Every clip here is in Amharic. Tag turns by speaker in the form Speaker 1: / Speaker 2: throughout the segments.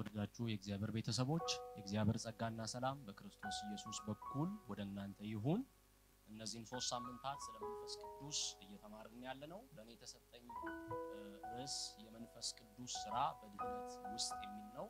Speaker 1: የተወደዳችሁ የእግዚአብሔር ቤተሰቦች የእግዚአብሔር ጸጋና ሰላም በክርስቶስ ኢየሱስ በኩል ወደ እናንተ ይሁን። እነዚህን ሶስት ሳምንታት ስለ መንፈስ ቅዱስ እየተማርን ያለ ነው። ለእኔ የተሰጠኝ ርዕስ የመንፈስ ቅዱስ ስራ በድህነት ውስጥ የሚል ነው።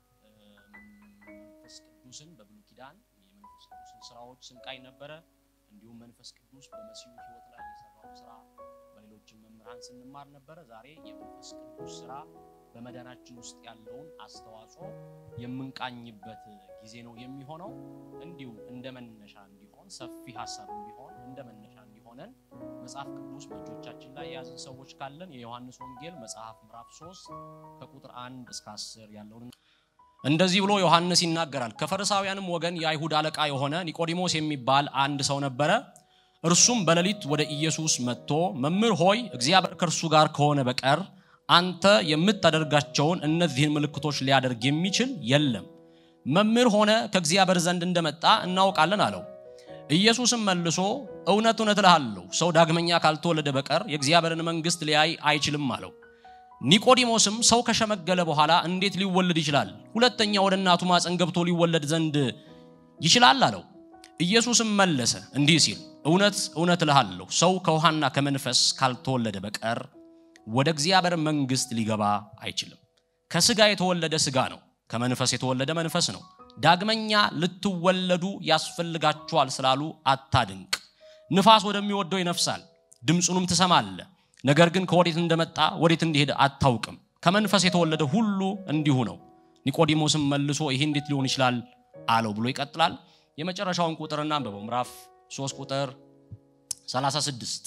Speaker 1: መንፈስ ቅዱስን በብሉይ ኪዳን የመንፈስ ቅዱስን ስራዎች ስንቃይ ነበረ። እንዲሁም መንፈስ ቅዱስ በመሲሁ ሕይወት ላይ የሰራው ስራ በሌሎችም መምህራን ስንማር ነበረ። ዛሬ የመንፈስ ቅዱስ ስራ በመዳናችን ውስጥ ያለውን አስተዋጽኦ የምንቃኝበት ጊዜ ነው የሚሆነው። እንዲሁ እንደ መነሻ እንዲሆን ሰፊ ሀሳብ ቢሆን እንደ መነሻ እንዲሆነን መጽሐፍ ቅዱስ በእጆቻችን ላይ የያዝን ሰዎች ካለን የዮሐንስ ወንጌል መጽሐፍ ምዕራፍ 3 ከቁጥር 1 እስከ 10 ያለውን እንደዚህ ብሎ ዮሐንስ ይናገራል። ከፈሪሳውያንም ወገን የአይሁድ አለቃ የሆነ ኒቆዲሞስ የሚባል አንድ ሰው ነበረ። እርሱም በሌሊት ወደ ኢየሱስ መጥቶ መምህር ሆይ እግዚአብሔር ከእርሱ ጋር ከሆነ በቀር አንተ የምታደርጋቸውን እነዚህን ምልክቶች ሊያደርግ የሚችል የለም። መምህር ሆነ ከእግዚአብሔር ዘንድ እንደመጣ እናውቃለን አለው። ኢየሱስም መልሶ እውነት እውነት እልሃለሁ ሰው ዳግመኛ ካልተወለደ በቀር የእግዚአብሔርን መንግሥት ሊያይ አይችልም አለው። ኒቆዲሞስም ሰው ከሸመገለ በኋላ እንዴት ሊወለድ ይችላል? ሁለተኛ ወደ እናቱ ማፀን ገብቶ ሊወለድ ዘንድ ይችላል አለው። ኢየሱስም መለሰ እንዲህ ሲል እውነት እውነት እልሃለሁ ሰው ከውሃና ከመንፈስ ካልተወለደ በቀር ወደ እግዚአብሔር መንግሥት ሊገባ አይችልም። ከስጋ የተወለደ ስጋ ነው፣ ከመንፈስ የተወለደ መንፈስ ነው። ዳግመኛ ልትወለዱ ያስፈልጋችኋል ስላሉ አታድንቅ። ንፋስ ወደሚወደው ይነፍሳል፣ ድምፁንም ትሰማለህ፣ ነገር ግን ከወዴት እንደመጣ ወዴት እንዲሄድ አታውቅም። ከመንፈስ የተወለደ ሁሉ እንዲሁ ነው። ኒቆዲሞስም መልሶ ይሄ እንዴት ሊሆን ይችላል አለው ብሎ ይቀጥላል። የመጨረሻውን ቁጥርና አንብበው ምዕራፍ 3 ቁጥር 36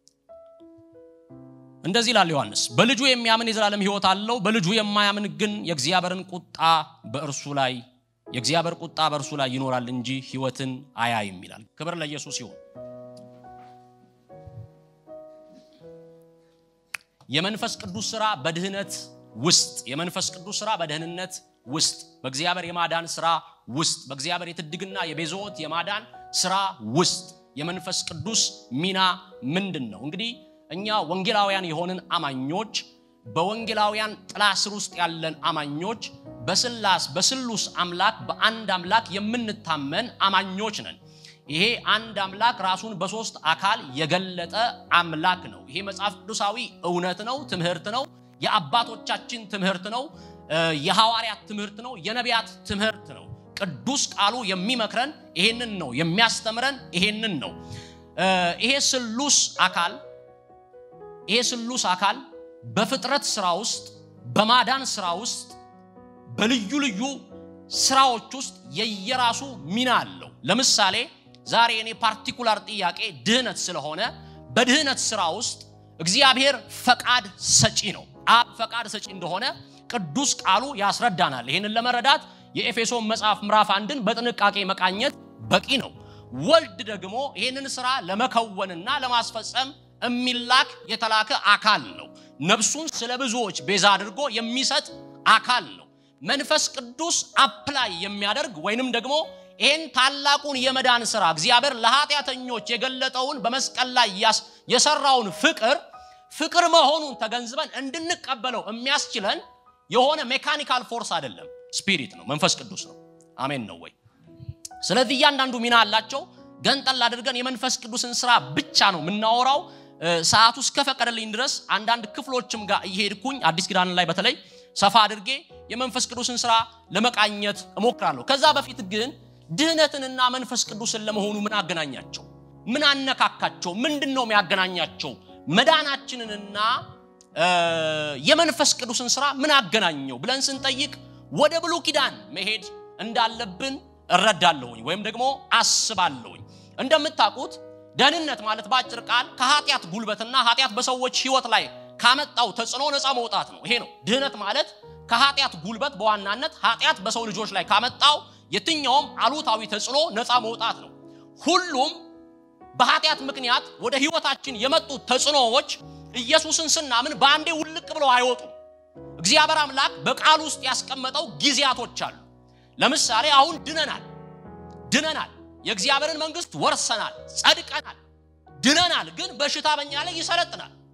Speaker 1: እንደዚህ ይላል ዮሐንስ፣ በልጁ የሚያምን የዘላለም ሕይወት አለው፣ በልጁ የማያምን ግን የእግዚአብሔርን ቁጣ በእርሱ ላይ የእግዚአብሔር ቁጣ በእርሱ ላይ ይኖራል እንጂ ሕይወትን አያይም ይላል። ክብር ለኢየሱስ ይሁን። የመንፈስ ቅዱስ ስራ በድህነት ውስጥ የመንፈስ ቅዱስ ስራ በደህንነት ውስጥ በእግዚአብሔር የማዳን ስራ ውስጥ በእግዚአብሔር የትድግና የቤዛዎት የማዳን ስራ ውስጥ የመንፈስ ቅዱስ ሚና ምንድን ነው? እንግዲህ እኛ ወንጌላውያን የሆንን አማኞች በወንጌላውያን ጥላ ስር ውስጥ ያለን አማኞች በስላስ በስሉስ አምላክ በአንድ አምላክ የምንታመን አማኞች ነን። ይሄ አንድ አምላክ ራሱን በሶስት አካል የገለጠ አምላክ ነው። ይሄ መጽሐፍ ቅዱሳዊ እውነት ነው፣ ትምህርት ነው፣ የአባቶቻችን ትምህርት ነው፣ የሐዋርያት ትምህርት ነው፣ የነቢያት ትምህርት ነው። ቅዱስ ቃሉ የሚመክረን ይሄንን ነው፣ የሚያስተምረን ይሄንን ነው። ይሄ ስሉስ አካል ይሄ ስሉስ አካል በፍጥረት ስራ ውስጥ በማዳን ስራ ውስጥ በልዩ ልዩ ስራዎች ውስጥ የየራሱ ሚና አለው። ለምሳሌ ዛሬ እኔ ፓርቲኩላር ጥያቄ ድህነት ስለሆነ በድህነት ስራ ውስጥ እግዚአብሔር ፈቃድ ሰጪ ነው። አብ ፈቃድ ሰጪ እንደሆነ ቅዱስ ቃሉ ያስረዳናል። ይህንን ለመረዳት የኤፌሶን መጽሐፍ ምዕራፍ አንድን በጥንቃቄ መቃኘት በቂ ነው። ወልድ ደግሞ ይህንን ስራ ለመከወንና ለማስፈጸም የሚላክ የተላከ አካል ነው። ነፍሱን ስለ ብዙዎች ቤዛ አድርጎ የሚሰጥ አካል ነው። መንፈስ ቅዱስ አፕላይ የሚያደርግ ወይንም ደግሞ ይህን ታላቁን የመዳን ስራ እግዚአብሔር ለኃጢአተኞች የገለጠውን በመስቀል ላይ የሰራውን ፍቅር ፍቅር መሆኑን ተገንዝበን እንድንቀበለው የሚያስችለን የሆነ ሜካኒካል ፎርስ አይደለም፣ ስፒሪት ነው፣ መንፈስ ቅዱስ ነው። አሜን ነው ወይ? ስለዚህ እያንዳንዱ ሚና አላቸው። ገንጠል አድርገን የመንፈስ ቅዱስን ስራ ብቻ ነው የምናወራው። ሰዓቱ እስከፈቀደልኝ ድረስ አንዳንድ ክፍሎችም ጋር እየሄድኩኝ አዲስ ኪዳን ላይ በተለይ ሰፋ አድርጌ የመንፈስ ቅዱስን ስራ ለመቃኘት እሞክራለሁ። ከዛ በፊት ግን ድህነትንና መንፈስ ቅዱስን ለመሆኑ ምን አገናኛቸው? ምን አነካካቸው? ምንድን ነው የሚያገናኛቸው? መዳናችንንና የመንፈስ ቅዱስን ስራ ምን አገናኘው ብለን ስንጠይቅ ወደ ብሉይ ኪዳን መሄድ እንዳለብን እረዳለሁኝ ወይም ደግሞ አስባለሁኝ። እንደምታውቁት ደህንነት ማለት በአጭር ቃል ከኃጢአት ጉልበትና ኃጢአት በሰዎች ህይወት ላይ ካመጣው ተጽዕኖ ነፃ መውጣት ነው። ይሄ ነው ድህነት ማለት ከኃጢአት ጉልበት በዋናነት ኃጢአት በሰው ልጆች ላይ ካመጣው የትኛውም አሉታዊ ተጽዕኖ ነፃ መውጣት ነው። ሁሉም በኃጢአት ምክንያት ወደ ህይወታችን የመጡት ተጽዕኖዎች ኢየሱስን ስናምን በአንዴ ውልቅ ብለው አይወጡም። እግዚአብሔር አምላክ በቃል ውስጥ ያስቀመጠው ጊዜያቶች አሉ። ለምሳሌ አሁን ድነናል ድነናል የእግዚአብሔርን መንግስት ወርሰናል፣ ጸድቀናል፣ ድነናል። ግን በሽታ በኛ ላይ ይሰለጥናል።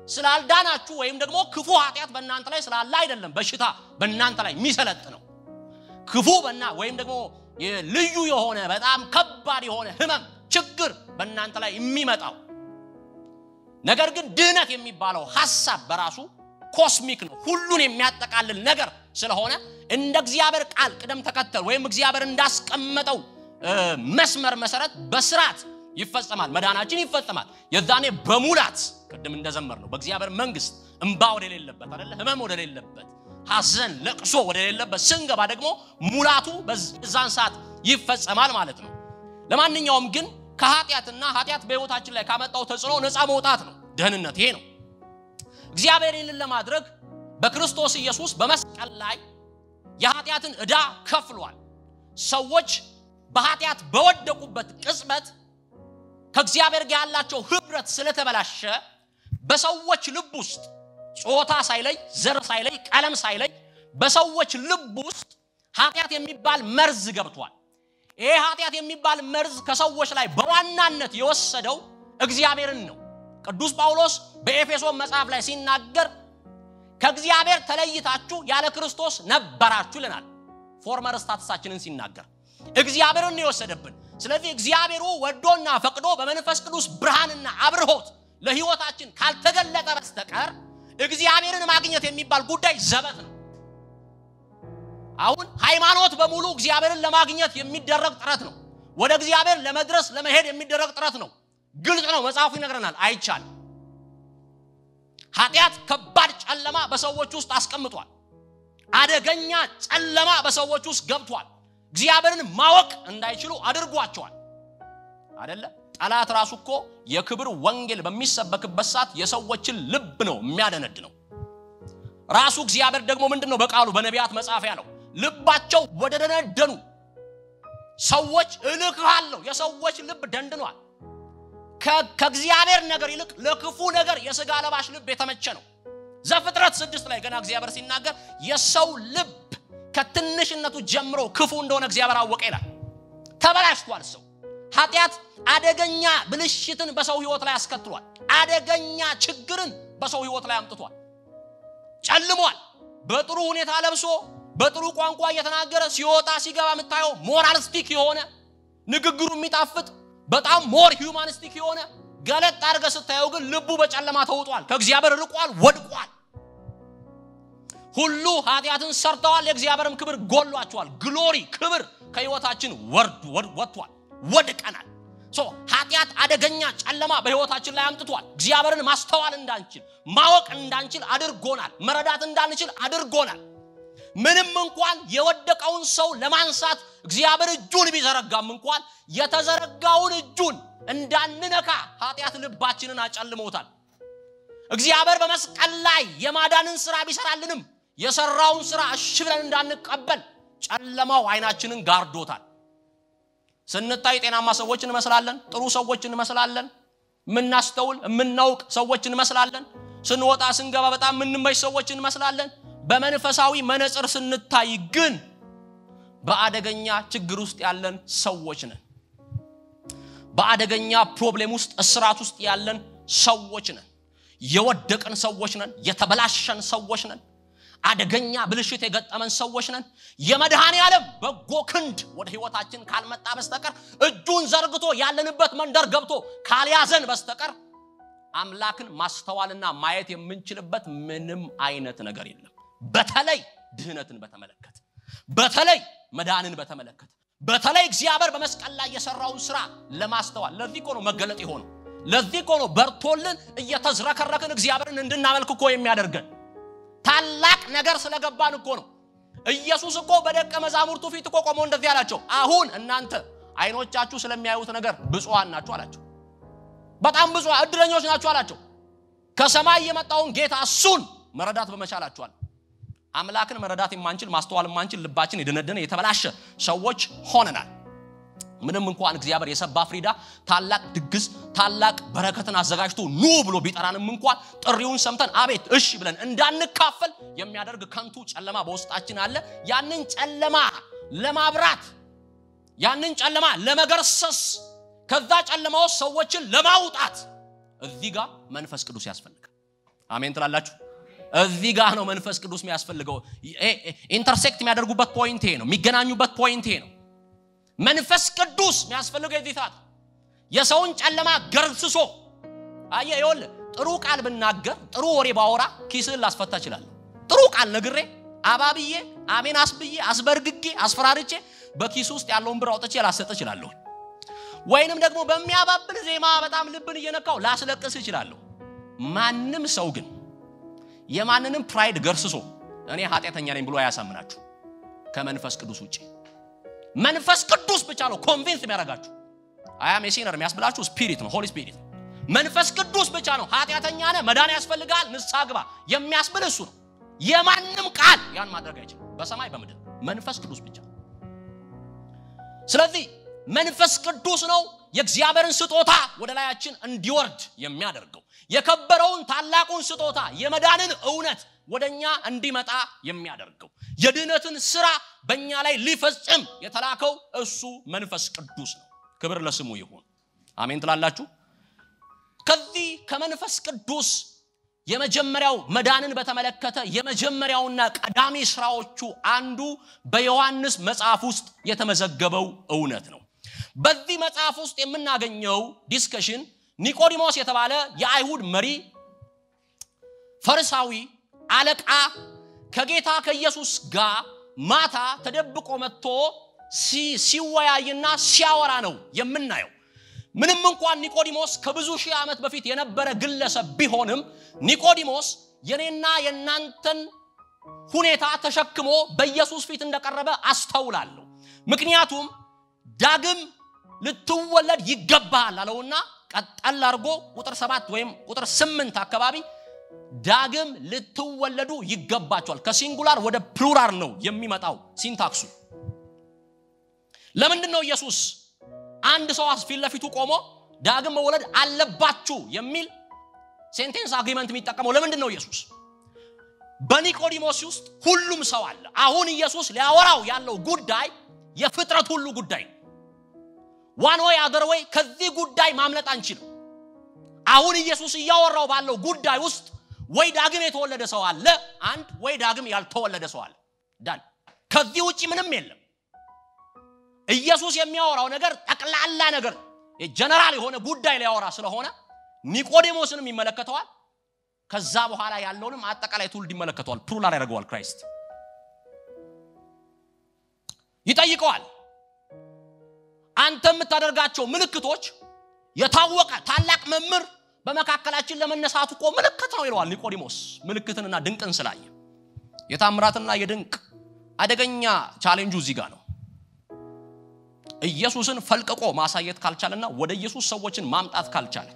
Speaker 1: ስላልዳናችሁ ወይም ደግሞ ክፉ ኃጢአት በእናንተ ላይ ስላለ አይደለም በሽታ በእናንተ ላይ የሚሰለጥ ነው ክፉ በና ወይም ደግሞ ልዩ የሆነ በጣም ከባድ የሆነ ህመም ችግር በእናንተ ላይ የሚመጣው ነገር ግን ድህነት የሚባለው ሐሳብ በራሱ ኮስሚክ ነው ሁሉን የሚያጠቃልል ነገር ስለሆነ እንደ እግዚአብሔር ቃል ቅደም ተከተል ወይም እግዚአብሔር እንዳስቀመጠው መስመር መሰረት በስርዓት ይፈጸማል መዳናችን ይፈጸማል የዛኔ በሙላት ቅድም እንደዘመር ነው በእግዚአብሔር መንግስት እንባ ወደሌለበት አደለ ህመም ወደሌለበት ሐዘን ለቅሶ ወደሌለበት ስንገባ ደግሞ ሙላቱ በዛን ሰዓት ይፈጸማል ማለት ነው ለማንኛውም ግን ከኃጢአትና ኃጢአት በህይወታችን ላይ ካመጣው ተጽዕኖ ነፃ መውጣት ነው ደህንነት ይሄ ነው እግዚአብሔር ይህንን ለማድረግ በክርስቶስ ኢየሱስ በመስቀል ላይ የኃጢአትን ዕዳ ከፍሏል ሰዎች በኃጢአት በወደቁበት ቅጽበት ከእግዚአብሔር ጋር ያላቸው ህብረት ስለተበላሸ በሰዎች ልብ ውስጥ ጾታ ሳይለይ ዘር ሳይለይ ቀለም ሳይለይ በሰዎች ልብ ውስጥ ኃጢአት የሚባል መርዝ ገብቷል ይሄ ኃጢአት የሚባል መርዝ ከሰዎች ላይ በዋናነት የወሰደው እግዚአብሔርን ነው ቅዱስ ጳውሎስ በኤፌሶን መጽሐፍ ላይ ሲናገር ከእግዚአብሔር ተለይታችሁ ያለ ክርስቶስ ነበራችሁ ይለናል ፎርመር ስታትሳችንን ሲናገር እግዚአብሔርን የወሰደብን ስለዚህ እግዚአብሔሩ ወዶና ፈቅዶ በመንፈስ ቅዱስ ብርሃንና አብርሆት ለህይወታችን ካልተገለጠ በስተቀር እግዚአብሔርን ማግኘት የሚባል ጉዳይ ዘበት ነው አሁን ሃይማኖት በሙሉ እግዚአብሔርን ለማግኘት የሚደረግ ጥረት ነው ወደ እግዚአብሔር ለመድረስ ለመሄድ የሚደረግ ጥረት ነው ግልጽ ነው መጽሐፉ ይነግረናል አይቻልም ኃጢአት ከባድ ጨለማ በሰዎች ውስጥ አስቀምጧል አደገኛ ጨለማ በሰዎች ውስጥ ገብቷል እግዚአብሔርን ማወቅ እንዳይችሉ አድርጓቸዋል አደለ ጠላት ራሱ እኮ የክብር ወንጌል በሚሰበክበት ሰዓት የሰዎችን ልብ ነው የሚያደነድ ነው ራሱ እግዚአብሔር ደግሞ ምንድን ነው በቃሉ በነቢያት መጽሐፍ ያለው ልባቸው ወደ ደነደኑ ሰዎች እልክሃለሁ የሰዎች ልብ ደንድኗል ከእግዚአብሔር ነገር ይልቅ ለክፉ ነገር የስጋ ለባሽ ልብ የተመቸ ነው ዘፍጥረት ስድስት ላይ ገና እግዚአብሔር ሲናገር የሰው ልብ ከትንሽነቱ ጀምሮ ክፉ እንደሆነ እግዚአብሔር አወቀ ይላል ተበላሽቷል ሰው ኃጢአት አደገኛ ብልሽትን በሰው ህይወት ላይ አስከትሏል አደገኛ ችግርን በሰው ህይወት ላይ አምጥቷል ጨልሟል በጥሩ ሁኔታ ለብሶ በጥሩ ቋንቋ እየተናገረ ሲወጣ ሲገባ የምታየው ሞራልስቲክ የሆነ ንግግሩ የሚጣፍጥ በጣም ሞር ሂውማኒስቲክ የሆነ ገለጥ አድርገ ስታየው ግን ልቡ በጨለማ ተውጧል ከእግዚአብሔር ርቋል ወድቋል ሁሉ ኃጢአትን ሰርተዋል የእግዚአብሔርም ክብር ጎሏቸዋል ግሎሪ ክብር ከህይወታችን ወርድ ወጥቷል ወድቀናል ኃጢአት አደገኛ ጨለማ በህይወታችን ላይ አምጥቷል እግዚአብሔርን ማስተዋል እንዳንችል ማወቅ እንዳንችል አድርጎናል መረዳት እንዳንችል አድርጎናል ምንም እንኳን የወደቀውን ሰው ለማንሳት እግዚአብሔር እጁን ቢዘረጋም እንኳን የተዘረጋውን እጁን እንዳንነካ ኃጢአት ልባችንን አጨልሞታል እግዚአብሔር በመስቀል ላይ የማዳንን ስራ ቢሰራልንም የሰራውን ስራ እሺ ብለን እንዳንቀበል ጨለማው አይናችንን ጋርዶታል ስንታይ ጤናማ ሰዎች እንመስላለን ጥሩ ሰዎች እንመስላለን የምናስተውል የምናውቅ ሰዎች እንመስላለን ስንወጣ ስንገባ በጣም የምንመች ሰዎች እንመስላለን በመንፈሳዊ መነጽር ስንታይ ግን በአደገኛ ችግር ውስጥ ያለን ሰዎች ነን በአደገኛ ፕሮብሌም ውስጥ እስራት ውስጥ ያለን ሰዎች ነን የወደቅን ሰዎች ነን የተበላሸን ሰዎች ነን አደገኛ ብልሽት የገጠመን ሰዎች ነን የመድኃኔ ዓለም በጎ ክንድ ወደ ህይወታችን ካልመጣ በስተቀር እጁን ዘርግቶ ያለንበት መንደር ገብቶ ካልያዘን በስተቀር አምላክን ማስተዋልና ማየት የምንችልበት ምንም አይነት ነገር የለም በተለይ ድህነትን በተመለከተ በተለይ መዳንን በተመለከተ በተለይ እግዚአብሔር በመስቀል ላይ የሰራውን ስራ ለማስተዋል ለዚህ እኮ ነው መገለጥ የሆነው ለዚህ እኮ ነው በርቶልን እየተዝረከረክን እግዚአብሔርን እንድናመልክ እኮ የሚያደርገን ታላቅ ነገር ስለገባን እኮ ነው ኢየሱስ እኮ በደቀ መዛሙርቱ ፊት እኮ ቆሞ እንደዚህ አላቸው አሁን እናንተ አይኖቻችሁ ስለሚያዩት ነገር ብፁዓን ናችሁ አላቸው በጣም ብዙ እድለኞች ናችሁ አላቸው ከሰማይ የመጣውን ጌታ እሱን መረዳት በመቻላችኋል አምላክን መረዳት የማንችል ማስተዋል የማንችል ልባችን የደነደነ የተበላሸ ሰዎች ሆነናል ምንም እንኳን እግዚአብሔር የሰባ ፍሪዳ ታላቅ ድግስ ታላቅ በረከትን አዘጋጅቶ ኑ ብሎ ቢጠራንም እንኳን ጥሪውን ሰምተን አቤት እሺ ብለን እንዳንካፈል የሚያደርግ ከንቱ ጨለማ በውስጣችን አለ ያንን ጨለማ ለማብራት ያንን ጨለማ ለመገርሰስ ከዛ ጨለማ ውስጥ ሰዎችን ለማውጣት እዚህ ጋር መንፈስ ቅዱስ ያስፈልጋል አሜን ትላላችሁ። እዚህ ጋር ነው መንፈስ ቅዱስ የሚያስፈልገው። ኢንተርሴክት የሚያደርጉበት ፖይንት ይሄ ነው። የሚገናኙበት ፖይንት ይሄ ነው። መንፈስ ቅዱስ የሚያስፈልገው የዚህ ሰዓት የሰውን ጨለማ ገርስሶ አየ ይወል ጥሩ ቃል ብናገር ጥሩ ወሬ ባወራ ኪስህን ላስፈታ እችላለሁ። ጥሩ ቃል ነግሬ አባብዬ አሜን አስብዬ አስበርግጌ አስፈራርቼ በኪሱ ውስጥ ያለውን ብር አውጥቼ ላሰጥ እችላለሁ። ወይንም ደግሞ በሚያባብል ዜማ በጣም ልብን እየነካው ላስለቅስ እችላለሁ። ማንም ሰው ግን የማንንም ፕራይድ ገርስሶ እኔ ኃጢአተኛ ነኝ ብሎ አያሳምናችሁ ከመንፈስ ቅዱስ ውጭ። መንፈስ ቅዱስ ብቻ ነው ኮንቪንስ የሚያደርጋችሁ። አያም የሲነር የሚያስብላችሁ ስፒሪት ነው፣ ሆሊ ስፒሪት ነው። መንፈስ ቅዱስ ብቻ ነው ኃጢአተኛ ነህ፣ መዳን ያስፈልጋል፣ ንስሐ ግባ የሚያስብል እሱ ነው። የማንም ቃል ያን ማድረግ አይችልም፣ በሰማይ በምድር መንፈስ ቅዱስ ብቻ። ስለዚህ መንፈስ ቅዱስ ነው የእግዚአብሔርን ስጦታ ወደ ላያችን እንዲወርድ የሚያደርገው የከበረውን ታላቁን ስጦታ የመዳንን እውነት ወደ እኛ እንዲመጣ የሚያደርገው የድህነትን ስራ በእኛ ላይ ሊፈጽም የተላከው እሱ መንፈስ ቅዱስ ነው። ክብር ለስሙ ይሁን። አሜን ትላላችሁ። ከዚህ ከመንፈስ ቅዱስ የመጀመሪያው መዳንን በተመለከተ የመጀመሪያውና ቀዳሚ ስራዎቹ አንዱ በዮሐንስ መጽሐፍ ውስጥ የተመዘገበው እውነት ነው። በዚህ መጽሐፍ ውስጥ የምናገኘው ዲስከሽን ኒቆዲሞስ የተባለ የአይሁድ መሪ ፈሪሳዊ አለቃ ከጌታ ከኢየሱስ ጋር ማታ ተደብቆ መጥቶ ሲወያይና ሲያወራ ነው የምናየው። ምንም እንኳን ኒቆዲሞስ ከብዙ ሺህ ዓመት በፊት የነበረ ግለሰብ ቢሆንም ኒቆዲሞስ የኔና የእናንተን ሁኔታ ተሸክሞ በኢየሱስ ፊት እንደቀረበ አስተውላለሁ። ምክንያቱም ዳግም ልትወለድ ይገባሃል አለውና ቀጠል አድርጎ ቁጥር ሰባት ወይም ቁጥር ስምንት አካባቢ ዳግም ልትወለዱ ይገባቸዋል። ከሲንጉላር ወደ ፕሉራል ነው የሚመጣው ሲንታክሱ። ለምንድን ነው ኢየሱስ አንድ ሰው ፊት ለፊቱ ቆሞ ዳግም መወለድ አለባችሁ የሚል ሴንቴንስ አግሪመንት የሚጠቀመው ለምንድን ነው ኢየሱስ? በኒቆዲሞስ ውስጥ ሁሉም ሰው አለ። አሁን ኢየሱስ ሊያወራው ያለው ጉዳይ የፍጥረት ሁሉ ጉዳይ ነው። ዋን ወይ አገር ወይ ከዚህ ጉዳይ ማምለጥ አንችልም። አሁን ኢየሱስ እያወራው ባለው ጉዳይ ውስጥ ወይ ዳግም የተወለደ ሰው አለ አንድ፣ ወይ ዳግም ያልተወለደ ሰው አለ ዳን። ከዚህ ውጭ ምንም የለም። ኢየሱስ የሚያወራው ነገር ጠቅላላ ነገር ጀነራል የሆነ ጉዳይ ሊያወራ ስለሆነ ኒቆዴሞስንም ይመለከተዋል። ከዛ በኋላ ያለውንም አጠቃላይ ትውልድ ይመለከተዋል። ፕሉራል ያደርገዋል። ክራይስት ይጠይቀዋል። አንተ የምታደርጋቸው ምልክቶች የታወቀ ታላቅ መምህር በመካከላችን ለመነሳቱ እኮ ምልክት ነው ይለዋል ኒቆዲሞስ። ምልክትንና ድንቅን ስላየ የታምራትና የድንቅ አደገኛ ቻሌንጁ እዚህ ጋር ነው። ኢየሱስን ፈልቅቆ ማሳየት ካልቻለና ወደ ኢየሱስ ሰዎችን ማምጣት ካልቻለ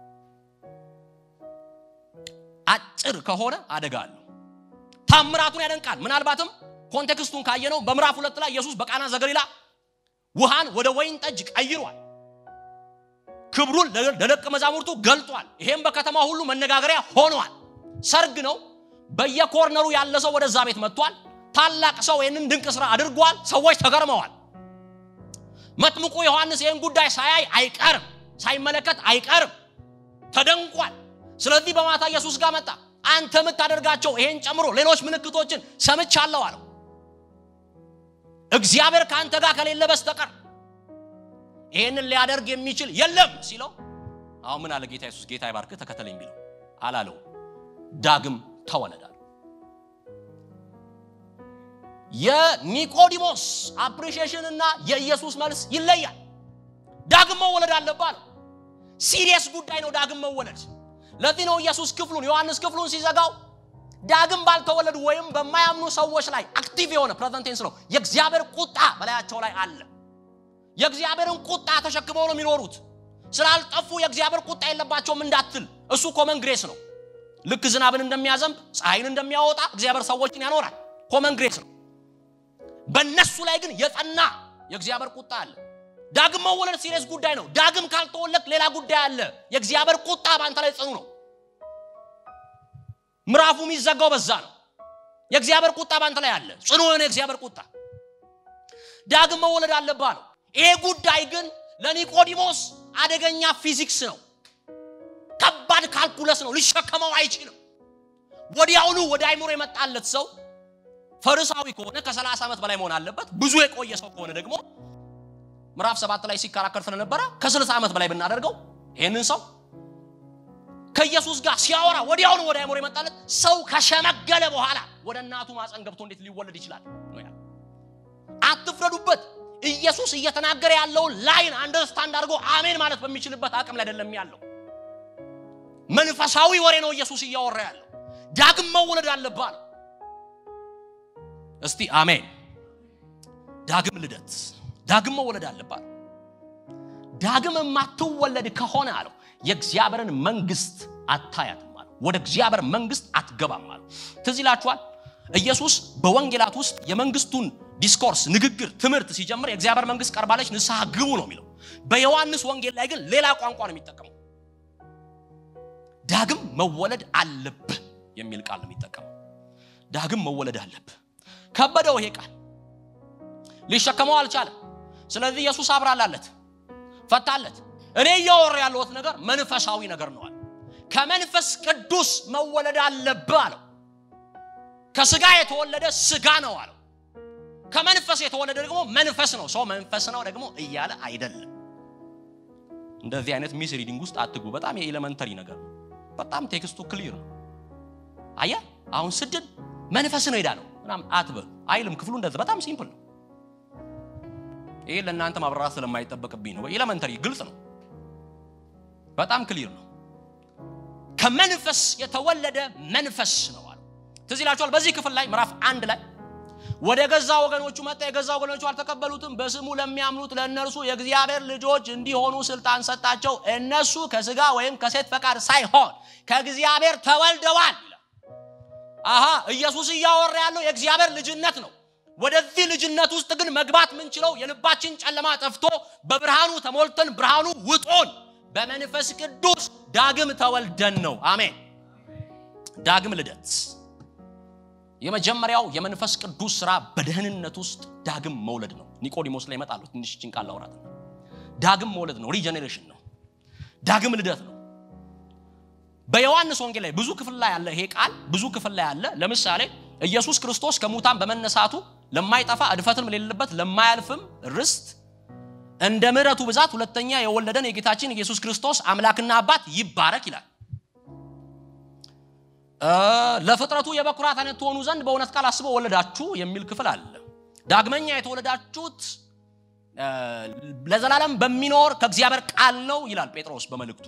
Speaker 1: አጭር ከሆነ አደጋ አለው። ታምራቱን ያደንቃል። ምናልባትም ኮንቴክስቱን ካየነው በምዕራፍ ሁለት ላይ ኢየሱስ በቃና ዘገሊላ ውሃን ወደ ወይን ጠጅ ቀይሯል። ክብሩን ለደቀ መዛሙርቱ ገልጧል። ይሄም በከተማ ሁሉ መነጋገሪያ ሆኗል። ሰርግ ነው። በየኮርነሩ ያለ ሰው ወደዛ ቤት መጥቷል። ታላቅ ሰው ይህንን ድንቅ ስራ አድርጓል። ሰዎች ተገርመዋል። መጥምቁ ዮሐንስ ይህን ጉዳይ ሳያይ አይቀርም፣ ሳይመለከት አይቀርም። ተደንቋል። ስለዚህ በማታ ኢየሱስ ጋር መጣ። አንተ የምታደርጋቸው ይሄን ጨምሮ ሌሎች ምልክቶችን ሰምቻለሁ አለው። እግዚአብሔር ከአንተ ጋር ከሌለ በስተቀር ይሄንን ሊያደርግ የሚችል የለም ሲለው፣ አሁን ምን አለ ጌታ ኢየሱስ? ጌታ ይባርክህ ተከተለኝ ቢለው አላለው። ዳግም ተወለዳል። የኒቆዲሞስ አፕሪሺዬሽን እና የኢየሱስ መልስ ይለያል። ዳግም መወለድ አለብህ አለው። ሲሪየስ ጉዳይ ነው ዳግም መወለድ። ለዚህ ነው ኢየሱስ ክፍሉን ዮሐንስ ክፍሉን ሲዘጋው ዳግም ባልተወለዱ ወይም በማያምኑ ሰዎች ላይ አክቲቭ የሆነ ፕሬዘንት ቴንስ ነው። የእግዚአብሔር ቁጣ በላያቸው ላይ አለ። የእግዚአብሔርን ቁጣ ተሸክመው ነው የሚኖሩት። ስላልጠፉ የእግዚአብሔር ቁጣ የለባቸውም እንዳትል፣ እሱ ኮመን ግሬስ ነው። ልክ ዝናብን እንደሚያዘንብ ፀሐይን እንደሚያወጣ እግዚአብሔር ሰዎችን ያኖራል። ኮመን ግሬስ ነው። በእነሱ ላይ ግን የጸና የእግዚአብሔር ቁጣ አለ። ዳግም መወለድ ሲሪየስ ጉዳይ ነው። ዳግም ካልተወለድ ሌላ ጉዳይ አለ። የእግዚአብሔር ቁጣ በአንተ ላይ ጽኑ ነው። ምዕራፉ የሚዘጋው በዛ ነው። የእግዚአብሔር ቁጣ በአንተ ላይ አለ። ጽኑ የሆነ የእግዚአብሔር ቁጣ ዳግም መወለድ አለብህ ነው። ይሄ ጉዳይ ግን ለኒቆዲሞስ አደገኛ ፊዚክስ ነው። ከባድ ካልኩለስ ነው። ሊሸከመው አይችልም። ወዲያውኑ ወደ አይምሮ የመጣለት ሰው ፈሪሳዊ ከሆነ ከ30 ዓመት በላይ መሆን አለበት። ብዙ የቆየ ሰው ከሆነ ደግሞ ምዕራፍ ሰባት ላይ ሲከራከር ስለነበረ ከ60 ዓመት በላይ ብናደርገው ይህንን ሰው ከኢየሱስ ጋር ሲያወራ ወዲያውኑ ወደ አይምሮ የመጣለት ሰው ከሸመገለ በኋላ ወደ እናቱ ማፀን ገብቶ እንዴት ሊወለድ ይችላል? አትፍረዱበት። ኢየሱስ እየተናገረ ያለውን ላይን አንደርስታንድ አድርጎ አሜን ማለት በሚችልበት አቅም ላይ አይደለም ያለው። መንፈሳዊ ወሬ ነው ኢየሱስ እያወራ ያለው። ዳግም መወለድ አለባል። እስቲ አሜን። ዳግም ልደት፣ ዳግም መወለድ አለባል። ዳግም የማትወለድ ከሆነ አለው የእግዚአብሔርን መንግስት አታያትም አለው። ወደ እግዚአብሔር መንግስት አትገባም አለው። ትዝ ይላችኋል ኢየሱስ በወንጌላት ውስጥ የመንግስቱን ዲስኮርስ ንግግር፣ ትምህርት ሲጀምር የእግዚአብሔር መንግስት ቀርባለች ንስሐ ግቡ ነው የሚለው። በዮሐንስ ወንጌል ላይ ግን ሌላ ቋንቋ ነው የሚጠቀመው። ዳግም መወለድ አለብህ የሚል ቃል ነው የሚጠቀመው። ዳግም መወለድ አለብህ። ከበደው ይሄ ቃል ሊሸከመው አልቻለም። ስለዚህ ኢየሱስ አብራላለት፣ ፈታለት። እኔ እያወራ ያለሁት ነገር መንፈሳዊ ነገር ነው አለ። ከመንፈስ ቅዱስ መወለድ አለብህ አለው። ከስጋ የተወለደ ስጋ ነው አለው። ከመንፈስ የተወለደ ደግሞ መንፈስ ነው። ሰው መንፈስ ነው ደግሞ እያለ አይደለም። እንደዚህ አይነት ሚስ ሪዲንግ ውስጥ አትግቡ። በጣም የኤሌመንተሪ ነገር ነው። በጣም ቴክስቱ ክሊር ነው። አየ አሁን ስድን መንፈስ ነው ሄዳለው ምናምን አትበሉ አይልም። ክፍሉ እንደዚህ በጣም ሲምፕል ነው። ይሄ ለእናንተ ማብራራት ስለማይጠበቅብኝ ነው። ኤሌመንተሪ ግልጽ ነው። በጣም ክሊር ነው። ከመንፈስ የተወለደ መንፈስ ነው አለው። ትዝ ይላችኋል። በዚህ ክፍል ላይ ምዕራፍ አንድ ላይ ወደ ገዛ ወገኖቹ መጣ፣ የገዛ ወገኖቹ አልተቀበሉትም። በስሙ ለሚያምኑት ለእነርሱ የእግዚአብሔር ልጆች እንዲሆኑ ስልጣን ሰጣቸው። እነሱ ከስጋ ወይም ከሴት ፈቃድ ሳይሆን ከእግዚአብሔር ተወልደዋል ይላል። አሃ ኢየሱስ እያወራ ያለው የእግዚአብሔር ልጅነት ነው። ወደዚህ ልጅነት ውስጥ ግን መግባት ምንችለው የልባችን ጨለማ ጠፍቶ በብርሃኑ ተሞልተን ብርሃኑ ውጦን በመንፈስ ቅዱስ ዳግም ተወልደን ነው። አሜን። ዳግም ልደት የመጀመሪያው የመንፈስ ቅዱስ ስራ በደህንነት ውስጥ ዳግም መውለድ ነው። ኒቆዲሞስ ላይ ይመጣሉ። ትንሽ ጭንቃል ላውራት ነው። ዳግም መውለድ ነው። ሪጀኔሬሽን ነው። ዳግም ልደት ነው። በዮሐንስ ወንጌል ላይ ብዙ ክፍል ላይ ያለ ይሄ ቃል ብዙ ክፍል ላይ ያለ ለምሳሌ ኢየሱስ ክርስቶስ ከሙታን በመነሳቱ ለማይጠፋ እድፈትም የሌለበት ለማያልፍም ርስት እንደ ምሕረቱ ብዛት ሁለተኛ የወለደን የጌታችን ኢየሱስ ክርስቶስ አምላክና አባት ይባረክ ይላል። ለፍጥረቱ የበኩራት አይነት ትሆኑ ዘንድ በእውነት ቃል አስቦ ወለዳችሁ የሚል ክፍል አለ። ዳግመኛ የተወለዳችሁት ለዘላለም በሚኖር ከእግዚአብሔር ቃል ነው ይላል ጴጥሮስ በመልእክቱ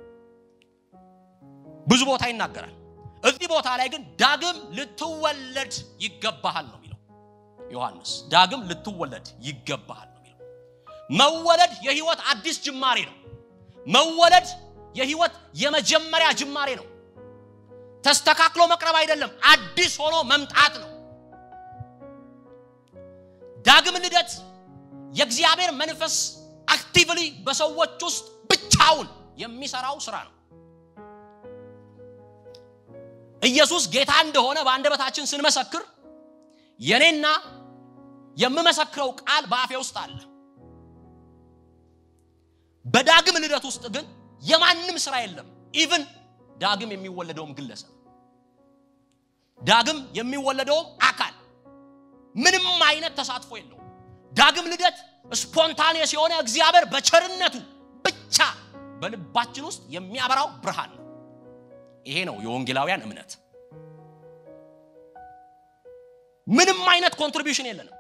Speaker 1: ብዙ ቦታ ይናገራል። እዚህ ቦታ ላይ ግን ዳግም ልትወለድ ይገባሃል ነው የሚለው ዮሐንስ። ዳግም ልትወለድ ይገባሃል ነው የሚለው። መወለድ የህይወት አዲስ ጅማሬ ነው። መወለድ የህይወት የመጀመሪያ ጅማሬ ነው። ተስተካክሎ መቅረብ አይደለም፣ አዲስ ሆኖ መምጣት ነው። ዳግም ልደት የእግዚአብሔር መንፈስ አክቲቭሊ በሰዎች ውስጥ ብቻውን የሚሰራው ስራ ነው። ኢየሱስ ጌታ እንደሆነ በአንደበታችን ስንመሰክር የኔና የምመሰክረው ቃል በአፌ ውስጥ አለ። በዳግም ልደት ውስጥ ግን የማንም ስራ የለም። ኢቭን ዳግም የሚወለደውም ግለሰብ ዳግም የሚወለደውም አካል ምንም አይነት ተሳትፎ የለውም። ዳግም ልደት ስፖንታኔስ የሆነ እግዚአብሔር በቸርነቱ ብቻ በልባችን ውስጥ የሚያበራው ብርሃን ነው። ይሄ ነው የወንጌላውያን እምነት። ምንም አይነት ኮንትሪቢሽን የለንም።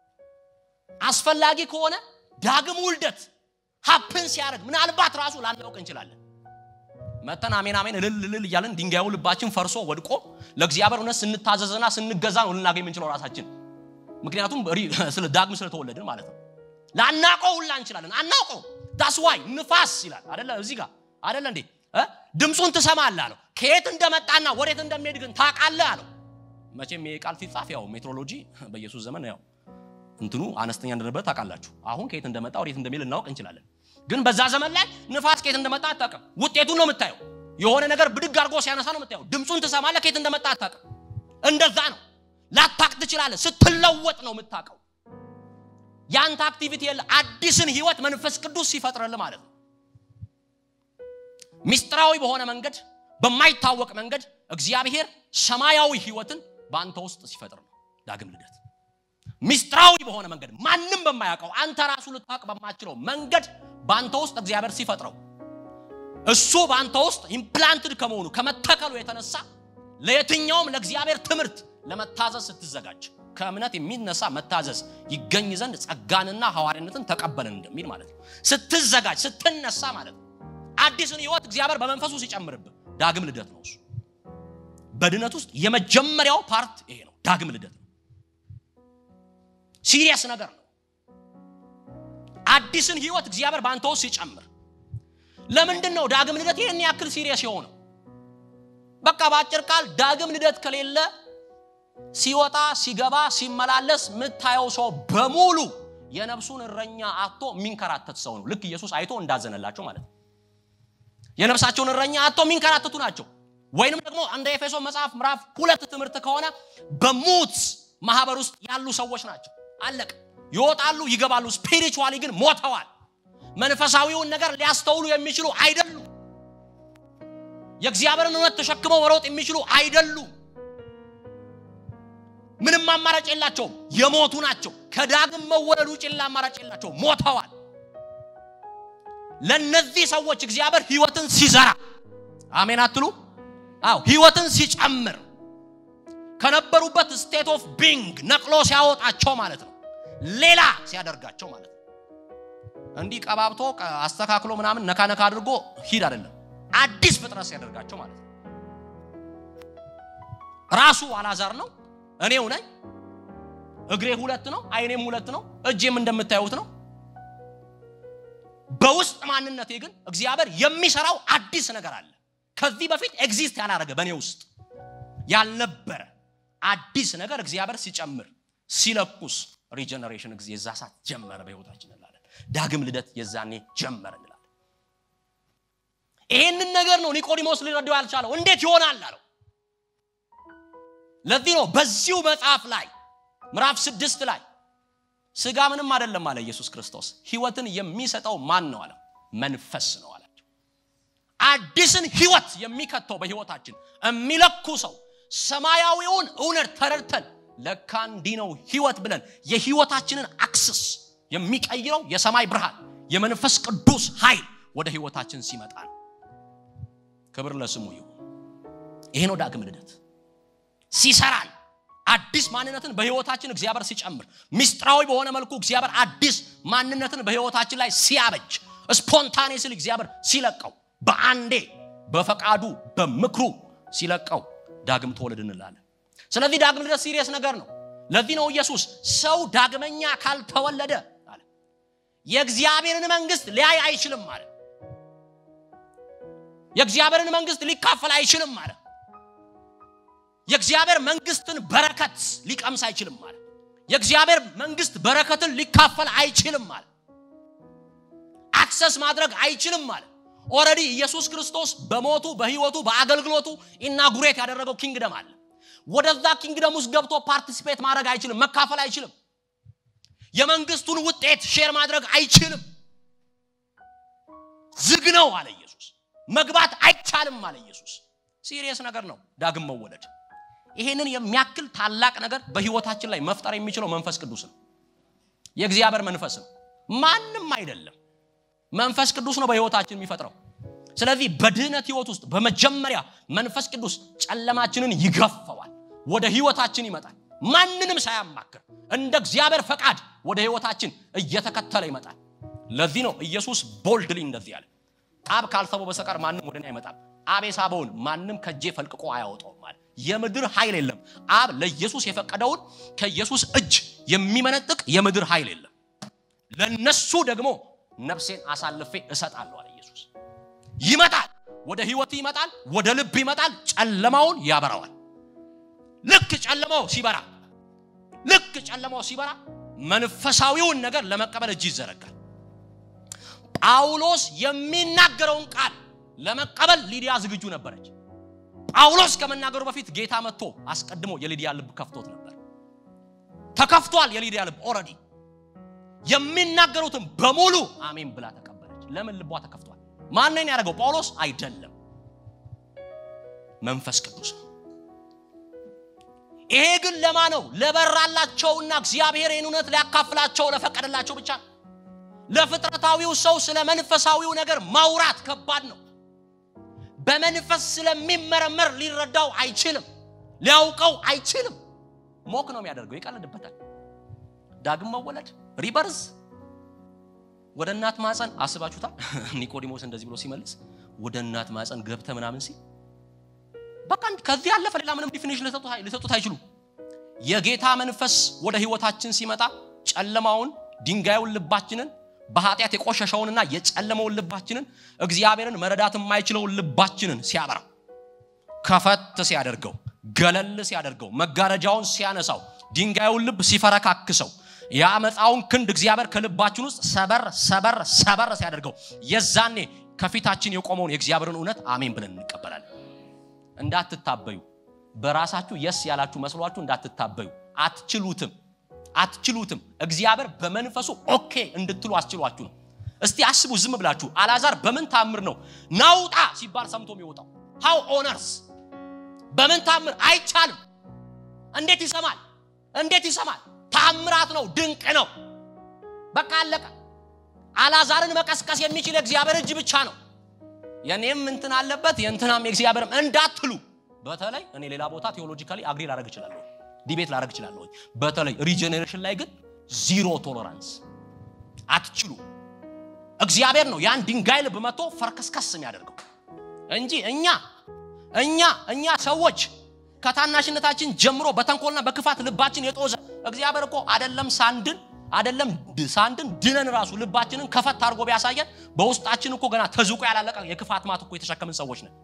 Speaker 1: አስፈላጊ ከሆነ ዳግም ውልደት ሀፕን ሲያደርግ ምናልባት ራሱ ላናውቅ እንችላለን። መተን አሜን አሜን እልል እልል እያለን ድንጋዩ ልባችን ፈርሶ ወድቆ ለእግዚአብሔር እውነት ስንታዘዝና ስንገዛ ነው ልናገኝ የምንችለው ራሳችን። ምክንያቱም ስለ ዳግም ስለተወለድን ማለት ነው። ላናውቀው ሁላ እንችላለን። አናውቀው ዳስ ዋይ ንፋስ ይላል አደለ? እዚህ ጋር አደለ እንዴ? ድምፁን ትሰማለህ አለው። ከየት እንደመጣና ወዴት እንደሚሄድ ግን ታውቃለህ አለው። መቼም ይሄ ቃል ሲጻፍ ያው ሜትሮሎጂ በኢየሱስ ዘመን ያው እንትኑ አነስተኛ እንደነበር ታውቃላችሁ። አሁን ከየት እንደመጣ ወዴት እንደሚሄድ ልናውቅ እንችላለን። ግን በዛ ዘመን ላይ ንፋስ ከየት እንደመጣ አታውቅም። ውጤቱን ነው የምታየው። የሆነ ነገር ብድግ አድርጎ ሲያነሳ ነው የምታየው። ድምፁን ትሰማለህ፣ ከየት እንደመጣ አታውቅም። እንደዛ ነው። ላታቅ ትችላለህ። ስትለወጥ ነው የምታውቀው። ያንተ አክቲቪቲ የለ አዲስን ህይወት መንፈስ ቅዱስ ሲፈጥርልህ ማለት ነው። ሚስጥራዊ በሆነ መንገድ በማይታወቅ መንገድ እግዚአብሔር ሰማያዊ ህይወትን በአንተ ውስጥ ሲፈጥር ነው ዳግም ልደት። ሚስጥራዊ በሆነ መንገድ ማንም በማያውቀው አንተ ራሱ ልታውቅ በማችለው መንገድ በአንተ ውስጥ እግዚአብሔር ሲፈጥረው እሱ በአንተ ውስጥ ኢምፕላንትድ ከመሆኑ ከመተከሉ የተነሳ ለየትኛውም ለእግዚአብሔር ትምህርት ለመታዘዝ ስትዘጋጅ ከእምነት የሚነሳ መታዘዝ ይገኝ ዘንድ ጸጋንና ሐዋርያነትን ተቀበልን እንደሚል ማለት ነው። ስትዘጋጅ ስትነሳ ማለት ነው። አዲስን ህይወት እግዚአብሔር በመንፈሱ ሲጨምርብህ ዳግም ልደት ነው። እሱ በድነት ውስጥ የመጀመሪያው ፓርት ይሄ ነው፣ ዳግም ልደት ነው። ሲሪየስ ነገር ነው። አዲስን ህይወት እግዚአብሔር በአንተ ውስጥ ሲጨምር ለምንድን ነው ዳግም ልደት ይህን ያክል ሲሪየስ የሆነው? በቃ በአጭር ቃል ዳግም ልደት ከሌለ ሲወጣ ሲገባ ሲመላለስ የምታየው ሰው በሙሉ የነፍሱን እረኛ አጥቶ የሚንከራተት ሰው ነው። ልክ ኢየሱስ አይቶ እንዳዘነላቸው ማለት ነው። የነፍሳቸውን እረኛ አጥቶ የሚንከራተቱ ናቸው። ወይንም ደግሞ እንደ ኤፌሶ መጽሐፍ ምዕራፍ ሁለት ትምህርት ከሆነ በሙት ማህበር ውስጥ ያሉ ሰዎች ናቸው። አለቅ ይወጣሉ፣ ይገባሉ። ስፒሪቹዋሊ ግን ሞተዋል። መንፈሳዊውን ነገር ሊያስተውሉ የሚችሉ አይደሉም። የእግዚአብሔርን እውነት ተሸክመው መሮጥ የሚችሉ አይደሉም። ምንም አማራጭ የላቸውም። የሞቱ ናቸው። ከዳግም መወለድ ውጭ ሌላ አማራጭ የላቸውም። ሞተዋል። ለነዚህ ሰዎች እግዚአብሔር ህይወትን ሲዘራ አሜን አትሉ? አዎ ህይወትን ሲጨምር ከነበሩበት ስቴት ኦፍ ቢንግ ነቅሎ ሲያወጣቸው ማለት ነው። ሌላ ሲያደርጋቸው ማለት ነው። እንዲህ ቀባብቶ አስተካክሎ ምናምን ነካ ነካ አድርጎ ሂድ አይደለም። አዲስ ፍጥረት ሲያደርጋቸው ማለት ነው። ራሱ አላዛር ነው። እኔው ነኝ። እግሬ ሁለት ነው፣ አይኔም ሁለት ነው፣ እጄም እንደምታዩት ነው። በውስጥ ማንነቴ ግን እግዚአብሔር የሚሰራው አዲስ ነገር አለ። ከዚህ በፊት ኤግዚስት ያላረገ በእኔ ውስጥ ያልነበረ አዲስ ነገር እግዚአብሔር ሲጨምር ሲለኩስ ሪጀነሬሽን ጊዜ የዛ ሰዓት ጀመረ በህይወታችን እንላለን። ዳግም ልደት የዛኔ ጀመረ እንላለን። ይሄንን ነገር ነው ኒቆዲሞስ ሊረዳው ያልቻለው። እንዴት ይሆናል አለው። ለዚህ ነው በዚሁ መጽሐፍ ላይ ምዕራፍ ስድስት ላይ ስጋ ምንም አይደለም አለ ኢየሱስ ክርስቶስ። ህይወትን የሚሰጠው ማን ነው አለ? መንፈስ ነው አላቸው። አዲስን ህይወት የሚከተው በህይወታችን የሚለኩ ሰው ሰማያዊውን እውነት ተረድተን ለካ እንዲህ ነው ህይወት ብለን የህይወታችንን አክስስ የሚቀይረው የሰማይ ብርሃን የመንፈስ ቅዱስ ኃይል ወደ ህይወታችን ሲመጣ ነው። ክብር ለስሙ ይሁን። ይሄ ነው ዳግም ልደት ሲሰራን አዲስ ማንነትን በህይወታችን እግዚአብሔር ሲጨምር ሚስጥራዊ በሆነ መልኩ እግዚአብሔር አዲስ ማንነትን በህይወታችን ላይ ሲያበጅ ስፖንታኔስሊ እግዚአብሔር ሲለቀው በአንዴ በፈቃዱ በምክሩ ሲለቀው ዳግም ተወለድ እንላለን። ስለዚህ ዳግም ልደት ሲሪየስ ነገር ነው። ለዚህ ነው ኢየሱስ ሰው ዳግመኛ ካልተወለደ አለ የእግዚአብሔርን መንግስት ሊያይ አይችልም አለ። የእግዚአብሔርን መንግስት ሊካፈል አይችልም አለ። የእግዚአብሔር መንግስትን በረከት ሊቀምስ አይችልም ማለት የእግዚአብሔር መንግስት በረከትን ሊካፈል አይችልም ማለት አክሰስ ማድረግ አይችልም ማለት ኦረዲ ኢየሱስ ክርስቶስ በሞቱ በህይወቱ በአገልግሎቱ ኢናጉሬት ያደረገው ኪንግደም አለ ወደዛ ኪንግደም ውስጥ ገብቶ ፓርቲሲፔት ማድረግ አይችልም መካፈል አይችልም የመንግስቱን ውጤት ሼር ማድረግ አይችልም ዝግ ነው አለ ኢየሱስ መግባት አይቻልም አለ ኢየሱስ ሲሪየስ ነገር ነው ዳግም መወለድ ይሄንን የሚያክል ታላቅ ነገር በህይወታችን ላይ መፍጠር የሚችለው መንፈስ ቅዱስ ነው። የእግዚአብሔር መንፈስ ነው፣ ማንም አይደለም። መንፈስ ቅዱስ ነው በህይወታችን የሚፈጥረው። ስለዚህ በድህነት ህይወት ውስጥ በመጀመሪያ መንፈስ ቅዱስ ጨለማችንን ይገፈዋል፣ ወደ ህይወታችን ይመጣል። ማንንም ሳያማክር እንደ እግዚአብሔር ፈቃድ ወደ ህይወታችን እየተከተለ ይመጣል። ለዚህ ነው ኢየሱስ ቦልድሊ እንደዚህ ያለ አብ ካልሰበው በስተቀር ማንም ወደ እኔ አይመጣም። አብ የሳበውን ማንም ከጄ ፈልቅቆ አያወጣውም ማለት የምድር ኃይል የለም። አብ ለኢየሱስ የፈቀደውን ከኢየሱስ እጅ የሚመነጥቅ የምድር ኃይል የለም። ለነሱ ደግሞ ነፍሴን አሳልፌ እሰጣለሁ አለ ኢየሱስ። ይመጣል፣ ወደ ህይወት ይመጣል፣ ወደ ልብ ይመጣል፣ ጨለማውን ያበራዋል። ልክ ጨለማው ሲበራ ልክ ጨለማው ሲበራ መንፈሳዊውን ነገር ለመቀበል እጅ ይዘረጋል። ጳውሎስ የሚናገረውን ቃል ለመቀበል ሊዲያ ዝግጁ ነበረች። ጳውሎስ ከመናገሩ በፊት ጌታ መጥቶ አስቀድሞ የሊዲያ ልብ ከፍቶት ነበር። ተከፍቷል። የሊዲያ ልብ ኦልሬዲ የሚናገሩትን በሙሉ አሜን ብላ ተቀበለች። ለምን ልቧ ተከፍቷል? ማንን ያደረገው? ጳውሎስ አይደለም። መንፈስ ቅዱስ ነው። ይሄ ግን ለማ ነው? ለበራላቸውና እግዚአብሔር ይህን እውነት ሊያካፍላቸው ለፈቀደላቸው ብቻ ነው። ለፍጥረታዊው ሰው ስለ መንፈሳዊው ነገር ማውራት ከባድ ነው። በመንፈስ ስለሚመረመር ሊረዳው አይችልም፣ ሊያውቀው አይችልም። ሞክ ነው የሚያደርገው፣ ይቀልድበታል። ዳግም መወለድ ሪበርዝ ወደ እናት ማፀን አስባችሁታል? ኒቆዲሞስ እንደዚህ ብሎ ሲመልስ ወደ እናት ማፀን ገብተ ምናምን ሲል በቃ ከዚህ ያለፈ ሌላ ምንም ዲፊኒሽን ሊሰጡት አይችሉም። የጌታ መንፈስ ወደ ህይወታችን ሲመጣ ጨለማውን ድንጋዩን ልባችንን በኃጢአት የቆሸሸውንና የጨለመውን ልባችንን እግዚአብሔርን መረዳት የማይችለውን ልባችንን ሲያበራ ከፈት ሲያደርገው ገለል ሲያደርገው መጋረጃውን ሲያነሳው ድንጋዩን ልብ ሲፈረካክሰው የአመፃውን ክንድ እግዚአብሔር ከልባችን ውስጥ ሰበር ሰበር ሰበር ሲያደርገው የዛኔ ከፊታችን የቆመውን የእግዚአብሔርን እውነት አሜን ብለን እንቀበላለን። እንዳትታበዩ፣ በራሳችሁ የስ ያላችሁ መስሏችሁ እንዳትታበዩ። አትችሉትም፣ አትችሉትም። እግዚአብሔር በመንፈሱ ኦኬ እንድትሉ አስችሏችሁ ነው። እስቲ አስቡ፣ ዝም ብላችሁ አልዓዛር በምን ታምር ነው ናውጣ ሲባል ሰምቶ የሚወጣው? ሃው ኦነርስ በምን ታምር አይቻልም። እንዴት ይሰማል? እንዴት ይሰማል? ታምራት ነው፣ ድንቅ ነው። በቃ አለቀ። አልዓዛርን መቀስቀስ የሚችል የእግዚአብሔር እጅ ብቻ ነው። የኔም እንትን አለበት የእንትናም የእግዚአብሔርም እንዳትሉ። በተለይ እኔ ሌላ ቦታ ቴዎሎጂካሊ አግሪ ላደርግ እችላለሁ፣ ዲቤት ላደርግ እችላለሁ። በተለይ ሪጀኔሬሽን ላይ ግን ዚሮ ቶለራንስ አትችሉ። እግዚአብሔር ነው ያን ድንጋይ ልብ መጥቶ ፈርከስከስ የሚያደርገው እንጂ እኛ እኛ እኛ ሰዎች ከታናሽነታችን ጀምሮ በተንኮልና በክፋት ልባችን የጦዘ እግዚአብሔር እኮ አደለም ሳንድን አደለም ሳንድን ድነን ራሱ ልባችንን ከፈት አድርጎ ቢያሳየን በውስጣችን እኮ ገና ተዝቆ ያላለቀ የክፋት ማት እኮ የተሸከምን ሰዎች ነን።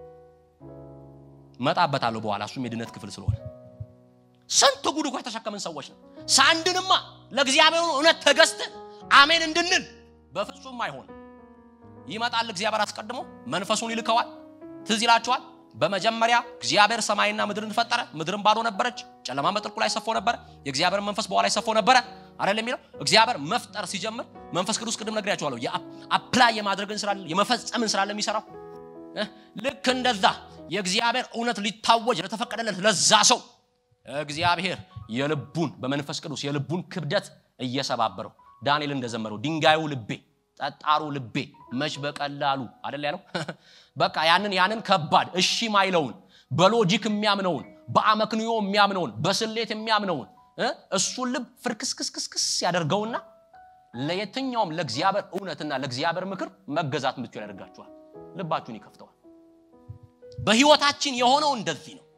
Speaker 1: መጣበታለሁ በኋላ እሱም የድነት ክፍል ስለሆነ ስንት ጉድ እኮ የተሸከምን ሰዎች ነን። ሳንድንማ ለእግዚአብሔር እውነት ተገዝተን አሜን እንድንል በፍጹም አይሆንም። ይመጣል እግዚአብሔር አስቀድሞ መንፈሱን ይልከዋል። ትዝ ይላችኋል። በመጀመሪያ እግዚአብሔር ሰማይና ምድርን ፈጠረ። ምድርን ባዶ ነበረች፣ ጨለማ በጥልቁ ላይ ሰፎ ነበረ። የእግዚአብሔር መንፈስ በኋላ ላይ ሰፎ ነበረ አይደል የሚለው እግዚአብሔር መፍጠር ሲጀምር መንፈስ ቅዱስ ቅድም ነግሬያችኋለሁ። የአፕላይ የማድረግን ስራ የመፈጸምን ስራ ለሚሰራው ልክ እንደዛ የእግዚአብሔር እውነት ሊታወጅ ለተፈቀደለት ለዛ ሰው እግዚአብሔር የልቡን በመንፈስ ቅዱስ የልቡን ክብደት እየሰባበረው ዳንኤል እንደዘመረው ድንጋዩ ልቤ ጠጣሩ ልቤ መች በቀላሉ አደል ያለው። በቃ ያንን ያንን ከባድ እሺ ማይለውን በሎጂክ የሚያምነውን በአመክንዮ የሚያምነውን በስሌት የሚያምነውን እሱን ልብ ፍርክስክስክስክስ ያደርገውና ለየትኛውም ለእግዚአብሔር እውነትና ለእግዚአብሔር ምክር መገዛት ምትችል ያደርጋችኋል። ልባችሁን ይከፍተዋል። በህይወታችን የሆነው እንደዚህ ነው።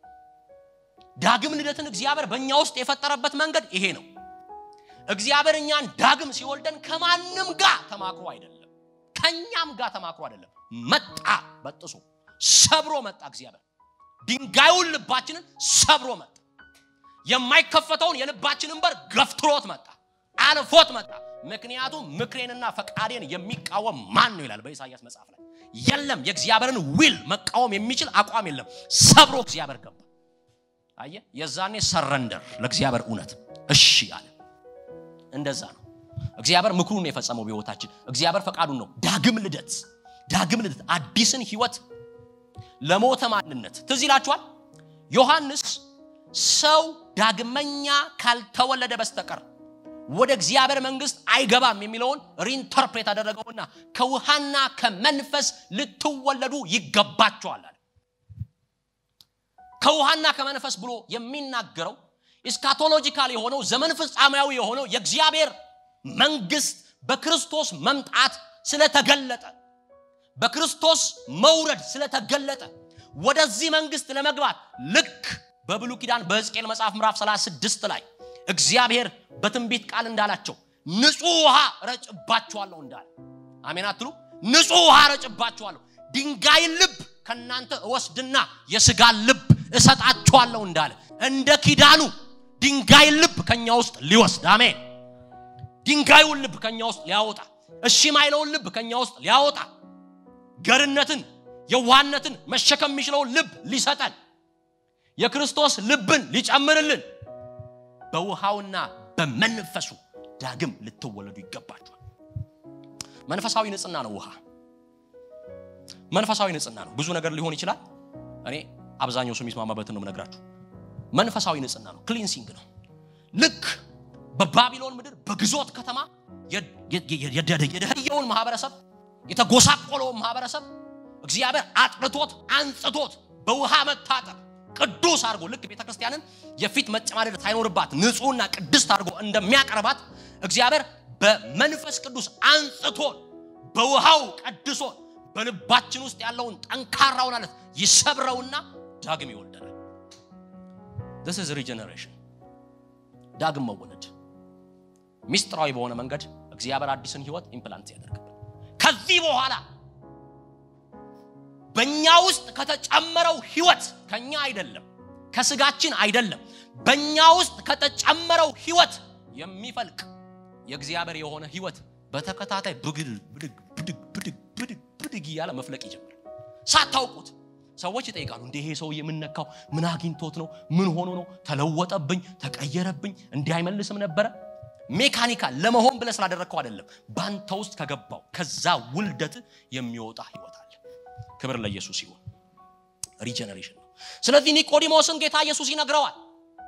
Speaker 1: ዳግም ልደትን እግዚአብሔር በእኛ ውስጥ የፈጠረበት መንገድ ይሄ ነው። እግዚአብሔር እኛን ዳግም ሲወልደን ከማንም ጋር ተማክሮ አይደለም፣ ከኛም ጋር ተማክሮ አይደለም። መጣ፣ በጥሶ ሰብሮ መጣ። እግዚአብሔር ድንጋዩን ልባችንን ሰብሮ መጣ። የማይከፈተውን የልባችንን በር ገፍትሮት መጣ፣ አልፎት መጣ። ምክንያቱም ምክሬንና ፈቃዴን የሚቃወም ማን ነው ይላል በኢሳይያስ መጽሐፍ ላይ። የለም የእግዚአብሔርን ዊል መቃወም የሚችል አቋም የለም። ሰብሮ እግዚአብሔር ገባ። አየ፣ የዛኔ ሰረንደር ለእግዚአብሔር እውነት እሺ አለ። እንደዛ ነው እግዚአብሔር ምክሩን ነው የፈጸመው በህይወታችን። እግዚአብሔር ፈቃዱን ነው። ዳግም ልደት ዳግም ልደት አዲስን ህይወት ለሞተ ማንነት ትዝ ይላችኋል። ዮሐንስ ሰው ዳግመኛ ካልተወለደ በስተቀር ወደ እግዚአብሔር መንግስት አይገባም የሚለውን ሪኢንተርፕሬት አደረገውና ከውሃና ከመንፈስ ልትወለዱ ይገባቸዋል አለ። ከውሃና ከመንፈስ ብሎ የሚናገረው ኢስካቶሎጂካል የሆነው ዘመን ፍጻሜያዊ የሆነው የእግዚአብሔር መንግስት በክርስቶስ መምጣት ስለተገለጠ በክርስቶስ መውረድ ስለተገለጠ ወደዚህ መንግስት ለመግባት ልክ በብሉ ኪዳን በሕዝቅኤል መጽሐፍ ምዕራፍ 36 ላይ እግዚአብሔር በትንቢት ቃል እንዳላቸው ንጹህ ውሃ ረጭባችኋለሁ እንዳለ አሜን አትሉ? ንጹህ ውሃ ረጭባችኋለሁ፣ ድንጋይ ልብ ከእናንተ እወስድና የስጋ ልብ እሰጣችኋለሁ እንዳለ እንደ ኪዳኑ ድንጋይ ልብ ከኛ ውስጥ ሊወስድ አሜን። ድንጋዩን ልብ ከኛ ውስጥ ሊያወጣ፣ እሺ ማይለውን ልብ ከኛ ውስጥ ሊያወጣ፣ ገርነትን፣ የዋህነትን መሸከም የሚችለውን ልብ ሊሰጠን፣ የክርስቶስ ልብን ሊጨምርልን በውሃውና በመንፈሱ ዳግም ልትወለዱ ይገባችኋል። መንፈሳዊ ንጽህና ነው ውሃ። መንፈሳዊ ንጽህና ነው። ብዙ ነገር ሊሆን ይችላል። እኔ አብዛኛው ሰው የሚስማማበትን ነው የምነግራችሁ። መንፈሳዊ ንጽህና ነው፣ ክሊንሲንግ ነው። ልክ በባቢሎን ምድር በግዞት ከተማ የደህየውን ማህበረሰብ የተጎሳቆለውን ማህበረሰብ እግዚአብሔር አጥርቶት አንጽቶት በውሃ መታጠብ ቅዱስ አድርጎ ልክ ቤተ ክርስቲያንን የፊት መጨማደድ ሳይኖርባት ንጹሕና ቅድስት አድርጎ እንደሚያቀርባት እግዚአብሔር በመንፈስ ቅዱስ አንጽቶን በውሃው ቀድሶን በልባችን ውስጥ ያለውን ጠንካራውን አለት ይሰብረውና ዳግም ይወልደናል። this is regeneration ዳግም መወለድ ሚስጥራዊ በሆነ መንገድ እግዚአብሔር አዲስን ህይወት ኢምፕላንት ያደርግብን። ከዚህ በኋላ በእኛ ውስጥ ከተጨመረው ህይወት ከኛ አይደለም፣ ከስጋችን አይደለም፣ በእኛ ውስጥ ከተጨመረው ህይወት የሚፈልቅ የእግዚአብሔር የሆነ ህይወት በተከታታይ ብግል ብድግ ብድግ ብድግ ብድግ ብድግ እያለ መፍለቅ ይጀምራል። ሳታውቁት ሰዎች ይጠይቃሉ። እንደ ይሄ ሰው የምነካው ምን አግኝቶት ነው? ምን ሆኖ ነው? ተለወጠብኝ፣ ተቀየረብኝ፣ እንዲህ አይመልስም ነበረ። ሜካኒካል ለመሆን ብለህ ስላደረግከው አይደለም። ባንተ ውስጥ ከገባው ከዛ ውልደት የሚወጣ ህይወት አለ። ክብር ለኢየሱስ ይሁን። ሪጀነሬሽን ነው። ስለዚህ ኒቆዲሞስን ጌታ ኢየሱስ ይነግረዋል።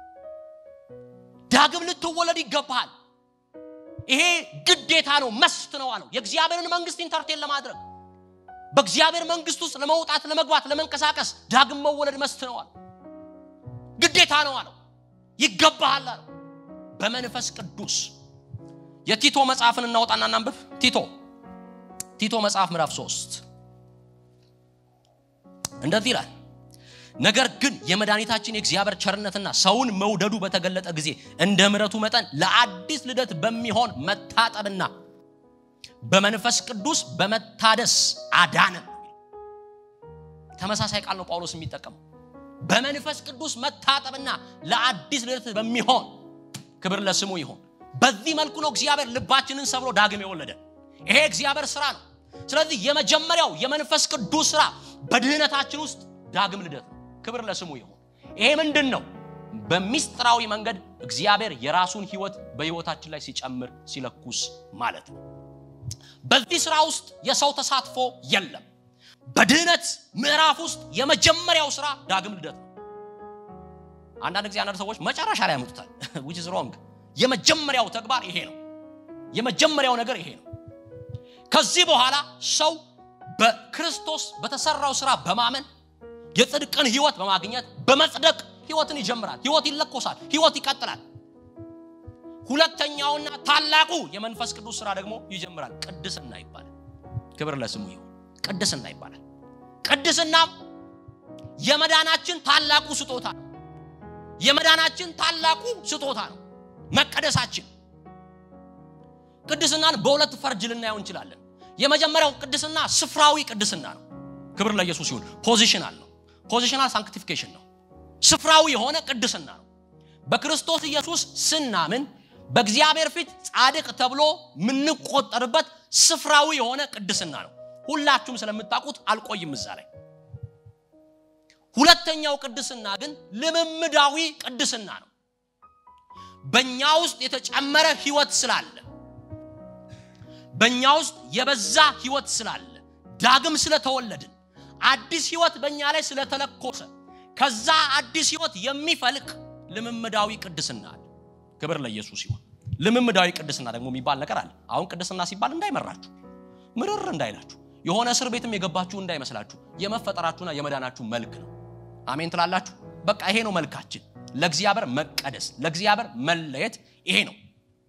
Speaker 1: ዳግም ልትወለድ ይገባሃል። ይሄ ግዴታ ነው፣ መስት ነው አለው። የእግዚአብሔርን መንግስት ኢንተርቴን ለማድረግ በእግዚአብሔር መንግስት ውስጥ ለመውጣት፣ ለመግባት፣ ለመንቀሳቀስ ዳግም መወለድ መስት ነው አለው። ግዴታ ነው አለው። ይገባሃል አለው። በመንፈስ ቅዱስ የቲቶ መጽሐፍን እናወጣና እናንብብ። ቲቶ ቲቶ መጽሐፍ ምዕራፍ 3 እንደዚህ ይላል። ነገር ግን የመድኃኒታችን የእግዚአብሔር ቸርነትና ሰውን መውደዱ በተገለጠ ጊዜ እንደ ምሕረቱ መጠን ለአዲስ ልደት በሚሆን መታጠብና በመንፈስ ቅዱስ በመታደስ አዳነን። ተመሳሳይ ቃል ነው ጳውሎስ የሚጠቀመው። በመንፈስ ቅዱስ መታጠብና ለአዲስ ልደት በሚሆን ክብር ለስሙ ይሁን። በዚህ መልኩ ነው እግዚአብሔር ልባችንን ሰብሮ ዳግም የወለደ። ይሄ እግዚአብሔር ስራ ነው። ስለዚህ የመጀመሪያው የመንፈስ ቅዱስ ስራ በድህነታችን ውስጥ ዳግም ልደት ነው። ክብር ለስሙ ይሁን። ይሄ ምንድን ነው? በሚስጥራዊ መንገድ እግዚአብሔር የራሱን ህይወት በህይወታችን ላይ ሲጨምር ሲለኩስ ማለት ነው። በዚህ ስራ ውስጥ የሰው ተሳትፎ የለም። በድህነት ምዕራፍ ውስጥ የመጀመሪያው ስራ ዳግም ልደት ነው። አንዳንድ ጊዜ አንዳንድ ሰዎች መጨረሻ ላይ ያመጡታል which is wrong። የመጀመሪያው ተግባር ይሄ ነው። የመጀመሪያው ነገር ይሄ ነው። ከዚህ በኋላ ሰው በክርስቶስ በተሰራው ስራ በማመን የጽድቅን ህይወት በማግኘት በመጽደቅ ህይወትን ይጀምራል። ህይወት ይለኮሳል። ህይወት ይቀጥላል። ሁለተኛውና ታላቁ የመንፈስ ቅዱስ ስራ ደግሞ ይጀምራል። ቅድስና ይባላል። ክብር ለስሙ ይሁን። ቅድስና ይባላል። ቅድስናም የመዳናችን ታላቁ ስጦታ ነው። የመዳናችን ታላቁ ስጦታ ነው። መቀደሳችን ቅድስናን በሁለት ፈርጅ ልናየው እንችላለን። የመጀመሪያው ቅድስና ስፍራዊ ቅድስና ነው። ክብር ለኢየሱስ ይሁን። ፖዚሽናል ነው። ፖዚሽናል ሳንክቲፊኬሽን ነው። ስፍራዊ የሆነ ቅድስና ነው። በክርስቶስ ኢየሱስ ስናምን በእግዚአብሔር ፊት ጻድቅ ተብሎ የምንቆጠርበት ስፍራዊ የሆነ ቅድስና ነው። ሁላችሁም ስለምታውቁት አልቆይም እዛ ላይ። ሁለተኛው ቅድስና ግን ልምምዳዊ ቅድስና ነው። በእኛ ውስጥ የተጨመረ ህይወት ስላለ በእኛ ውስጥ የበዛ ህይወት ስላለ ዳግም ስለተወለድን አዲስ ህይወት በእኛ ላይ ስለተለኮሰ ከዛ አዲስ ህይወት የሚፈልቅ ልምምዳዊ ቅድስና አለ። ክብር ለኢየሱስ ይሁን። ልምምዳዊ ቅድስና ደግሞ የሚባል ነገር አለ። አሁን ቅድስና ሲባል እንዳይመራችሁ፣ ምርር እንዳይላችሁ፣ የሆነ እስር ቤትም የገባችሁ እንዳይመስላችሁ የመፈጠራችሁና የመዳናችሁ መልክ ነው። አሜን ትላላችሁ። በቃ ይሄ ነው መልካችን። ለእግዚአብሔር መቀደስ፣ ለእግዚአብሔር መለየት ይሄ ነው።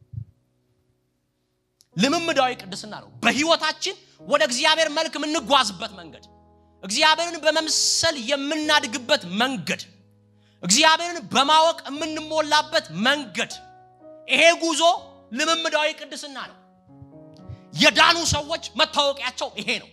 Speaker 1: ልምምዳዊ ቅድስና ነው። በህይወታችን ወደ እግዚአብሔር መልክ የምንጓዝበት መንገድ፣ እግዚአብሔርን በመምሰል የምናድግበት መንገድ፣ እግዚአብሔርን በማወቅ የምንሞላበት መንገድ። ይሄ ጉዞ ልምምዳዊ ቅድስና ነው። የዳኑ ሰዎች መታወቂያቸው ይሄ ነው።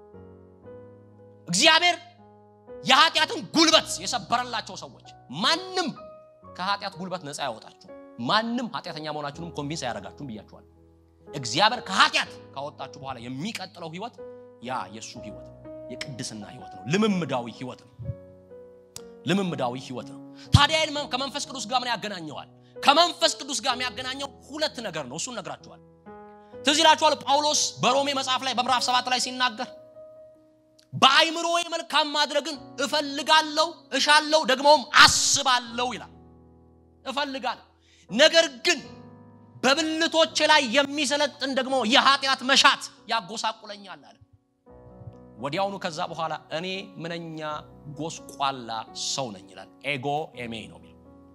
Speaker 1: እግዚአብሔር የኃጢአትን ጉልበት የሰበረላቸው ሰዎች ማንም ከኃጢአት ጉልበት ነፃ ያወጣችሁ ማንም ኃጢአተኛ መሆናችሁንም ኮንቪንስ አያደርጋችሁም ብያችኋል። እግዚአብሔር ከኃጢአት ካወጣችሁ በኋላ የሚቀጥለው ህይወት ያ የእሱ ህይወት ነው። የቅድስና ህይወት ነው። ልምምዳዊ ህይወት ነው። ልምምዳዊ ህይወት ነው። ታዲያ ይህን ከመንፈስ ቅዱስ ጋር ምን ያገናኘዋል? ከመንፈስ ቅዱስ ጋር የሚያገናኘው ሁለት ነገር ነው። እሱን ነግራችኋል። ትዝ ይላችኋል ጳውሎስ በሮሜ መጽሐፍ ላይ በምዕራፍ ሰባት ላይ ሲናገር በአይምሮዬ መልካም ማድረግን እፈልጋለሁ፣ እሻለሁ፣ ደግሞም አስባለሁ ይላል። እፈልጋለሁ ነገር ግን በብልቶቼ ላይ የሚሰለጥን ደግሞ የኃጢአት መሻት ያጎሳቁለኛል አለ። ወዲያውኑ ከዛ በኋላ እኔ ምንኛ ጎስቋላ ሰው ነኝ ይላል። ኤጎ ኤሜ ነው የሚለው።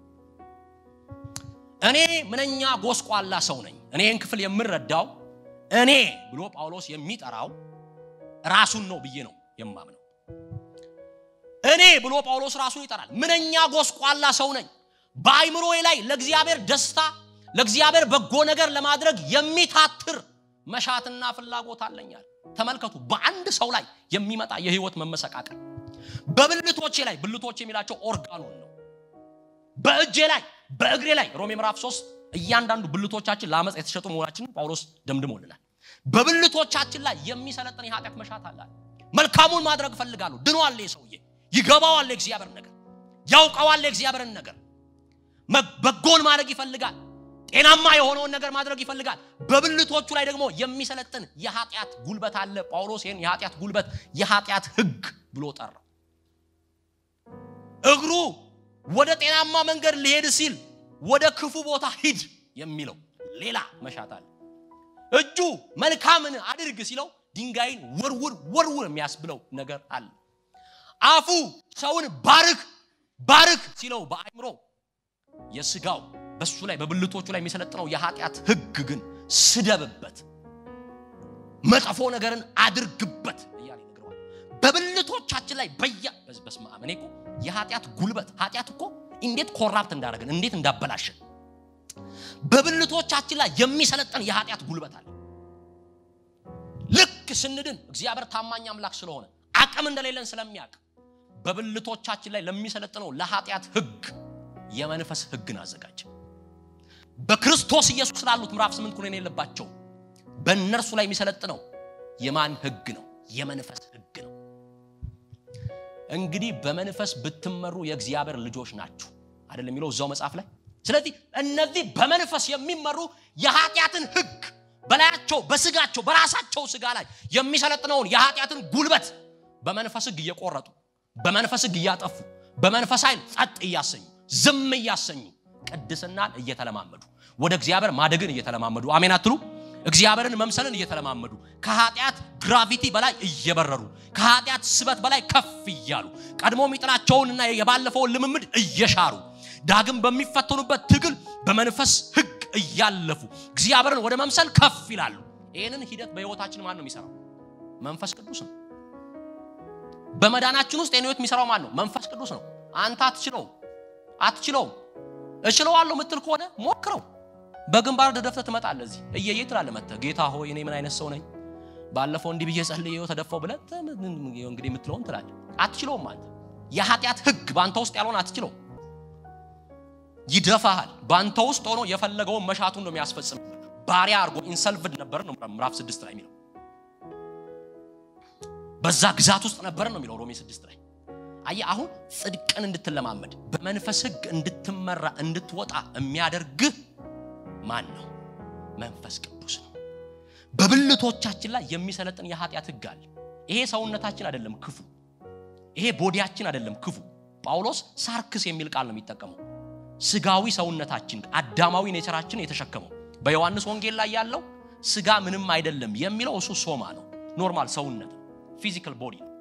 Speaker 1: እኔ ምንኛ ጎስቋላ ሰው ነኝ። እኔ ይህን ክፍል የምረዳው እኔ ብሎ ጳውሎስ የሚጠራው ራሱን ነው ብዬ ነው የማምነው። እኔ ብሎ ጳውሎስ ራሱን ይጠራል። ምንኛ ጎስቋላ ሰው ነኝ። በአይምሮዬ ላይ ለእግዚአብሔር ደስታ ለእግዚአብሔር በጎ ነገር ለማድረግ የሚታትር መሻትና ፍላጎት አለኛል። ተመልከቱ፣ በአንድ ሰው ላይ የሚመጣ የህይወት መመሰቃቀል በብልቶቼ ላይ ብልቶች የሚላቸው ኦርጋኑን ነው። በእጄ ላይ በእግሬ ላይ ሮሜ ምዕራፍ 3 እያንዳንዱ ብልቶቻችን ለአመፅ የተሸጡ መሆናችንን ጳውሎስ ደምድሞልናል። በብልቶቻችን ላይ የሚሰለጥን የኃጢአት መሻት አለ። መልካሙን ማድረግ እፈልጋለሁ። ድኗል ሰውዬ፣ ይገባዋል የእግዚአብሔር ነገር፣ ያውቀዋል የእግዚአብሔርን ነገር። በጎን ማድረግ ይፈልጋል። ጤናማ የሆነውን ነገር ማድረግ ይፈልጋል። በብልቶቹ ላይ ደግሞ የሚሰለጥን የኃጢአት ጉልበት አለ። ጳውሎስ ይህን የኃጢአት ጉልበት የኃጢአት ህግ ብሎ ጠራው። እግሩ ወደ ጤናማ መንገድ ሊሄድ ሲል ወደ ክፉ ቦታ ሂድ የሚለው ሌላ መሻት አለ። እጁ መልካምን አድርግ ሲለው ድንጋይን ወርውር ወርውር የሚያስብለው ነገር አለ። አፉ ሰውን ባርክ ባርክ ሲለው በአእምሮ የስጋው በሱ ላይ በብልቶቹ ላይ የሚሰለጥነው የኃጢአት ህግ ግን ስደብበት፣ መጥፎ ነገርን አድርግበት እያለ ይነግረዋል። በብልቶቻችን ላይ በያ በስመ አብ እኔ እኮ የኃጢአት ጉልበት ኃጢአት እኮ እንዴት ኮራፕት እንዳደረገን እንዴት እንዳበላሸን በብልቶቻችን ላይ የሚሰለጥን የኃጢአት ጉልበት አለ። ልክ ስንድን እግዚአብሔር ታማኝ አምላክ ስለሆነ አቅም እንደሌለን ስለሚያውቅ በብልቶቻችን ላይ ለሚሰለጥነው ለኃጢአት ህግ የመንፈስ ህግን አዘጋጀ። በክርስቶስ ኢየሱስ ላሉት ምዕራፍ ስምንት ኩነኔ የለባቸው በእነርሱ ላይ የሚሰለጥነው የማን ህግ ነው? የመንፈስ ህግ ነው። እንግዲህ በመንፈስ ብትመሩ የእግዚአብሔር ልጆች ናችሁ አይደለም የሚለው እዛው መጽሐፍ ላይ። ስለዚህ እነዚህ በመንፈስ የሚመሩ የኃጢአትን ህግ በላያቸው በስጋቸው በራሳቸው ስጋ ላይ የሚሰለጥነውን የኃጢአትን ጉልበት በመንፈስ ህግ እየቆረጡ በመንፈስ ህግ እያጠፉ በመንፈስ ኃይል ጸጥ እያሰኙ ዝም እያሰኙ ቅድስናን እየተለማመዱ ወደ እግዚአብሔር ማደግን እየተለማመዱ አሜን አትሉ? እግዚአብሔርን መምሰልን እየተለማመዱ ከኃጢአት ግራቪቲ በላይ እየበረሩ ከኃጢአት ስበት በላይ ከፍ እያሉ ቀድሞ የሚጥላቸውንና የባለፈውን ልምምድ እየሻሩ ዳግም በሚፈተኑበት ትግል በመንፈስ ህግ እያለፉ እግዚአብሔርን ወደ መምሰል ከፍ ይላሉ። ይህንን ሂደት በህይወታችን ማን ነው የሚሰራው? መንፈስ ቅዱስ ነው። በመዳናችን ውስጥ ይህን ህይወት የሚሰራው ማን ነው? መንፈስ ቅዱስ ነው። አንተ አትችለውም አትችለውም። እችለዋለሁ ምትል ከሆነ ሞክረው። በግንባር ደፍተህ ትመጣለህ። እዚህ እየየ ትላለህ መጥተህ ጌታ ሆይ እኔ ምን አይነት ሰው ነኝ፣ ባለፈው እንዲህ ብዬ ጸልዬው ተደፋው ብለህ እንግዲህ የምትለውን ትላለህ። አትችለውም። አንተ የኃጢአት ህግ በአንተ ውስጥ ያልሆነ አትችለውም። ይደፋሃል። በአንተ ውስጥ ሆኖ የፈለገውን መሻቱን ነው የሚያስፈጽም። ባሪያ አድርጎ ኢንሰልቭድ ነበር ነው ምዕራፍ ስድስት ላይ የሚለው በዛ ግዛት ውስጥ ነበር ነው የሚለው ሮሜ ስድስት ላይ አየህ አሁን ጽድቅን እንድትለማመድ በመንፈስ ህግ እንድትመራ እንድትወጣ የሚያደርግህ ማን ነው? መንፈስ ቅዱስ ነው። በብልቶቻችን ላይ የሚሰለጥን የኃጢአት ህግ አለ። ይሄ ሰውነታችን አይደለም ክፉ፣ ይሄ ቦዲያችን አይደለም ክፉ። ጳውሎስ ሳርክስ የሚል ቃል ነው የሚጠቀመው። ስጋዊ ሰውነታችን አዳማዊ ኔቸራችን የተሸከመው በዮሐንስ ወንጌል ላይ ያለው ስጋ ምንም አይደለም የሚለው እሱ ሶማ ነው። ኖርማል ሰውነት ፊዚካል ቦዲ ነው።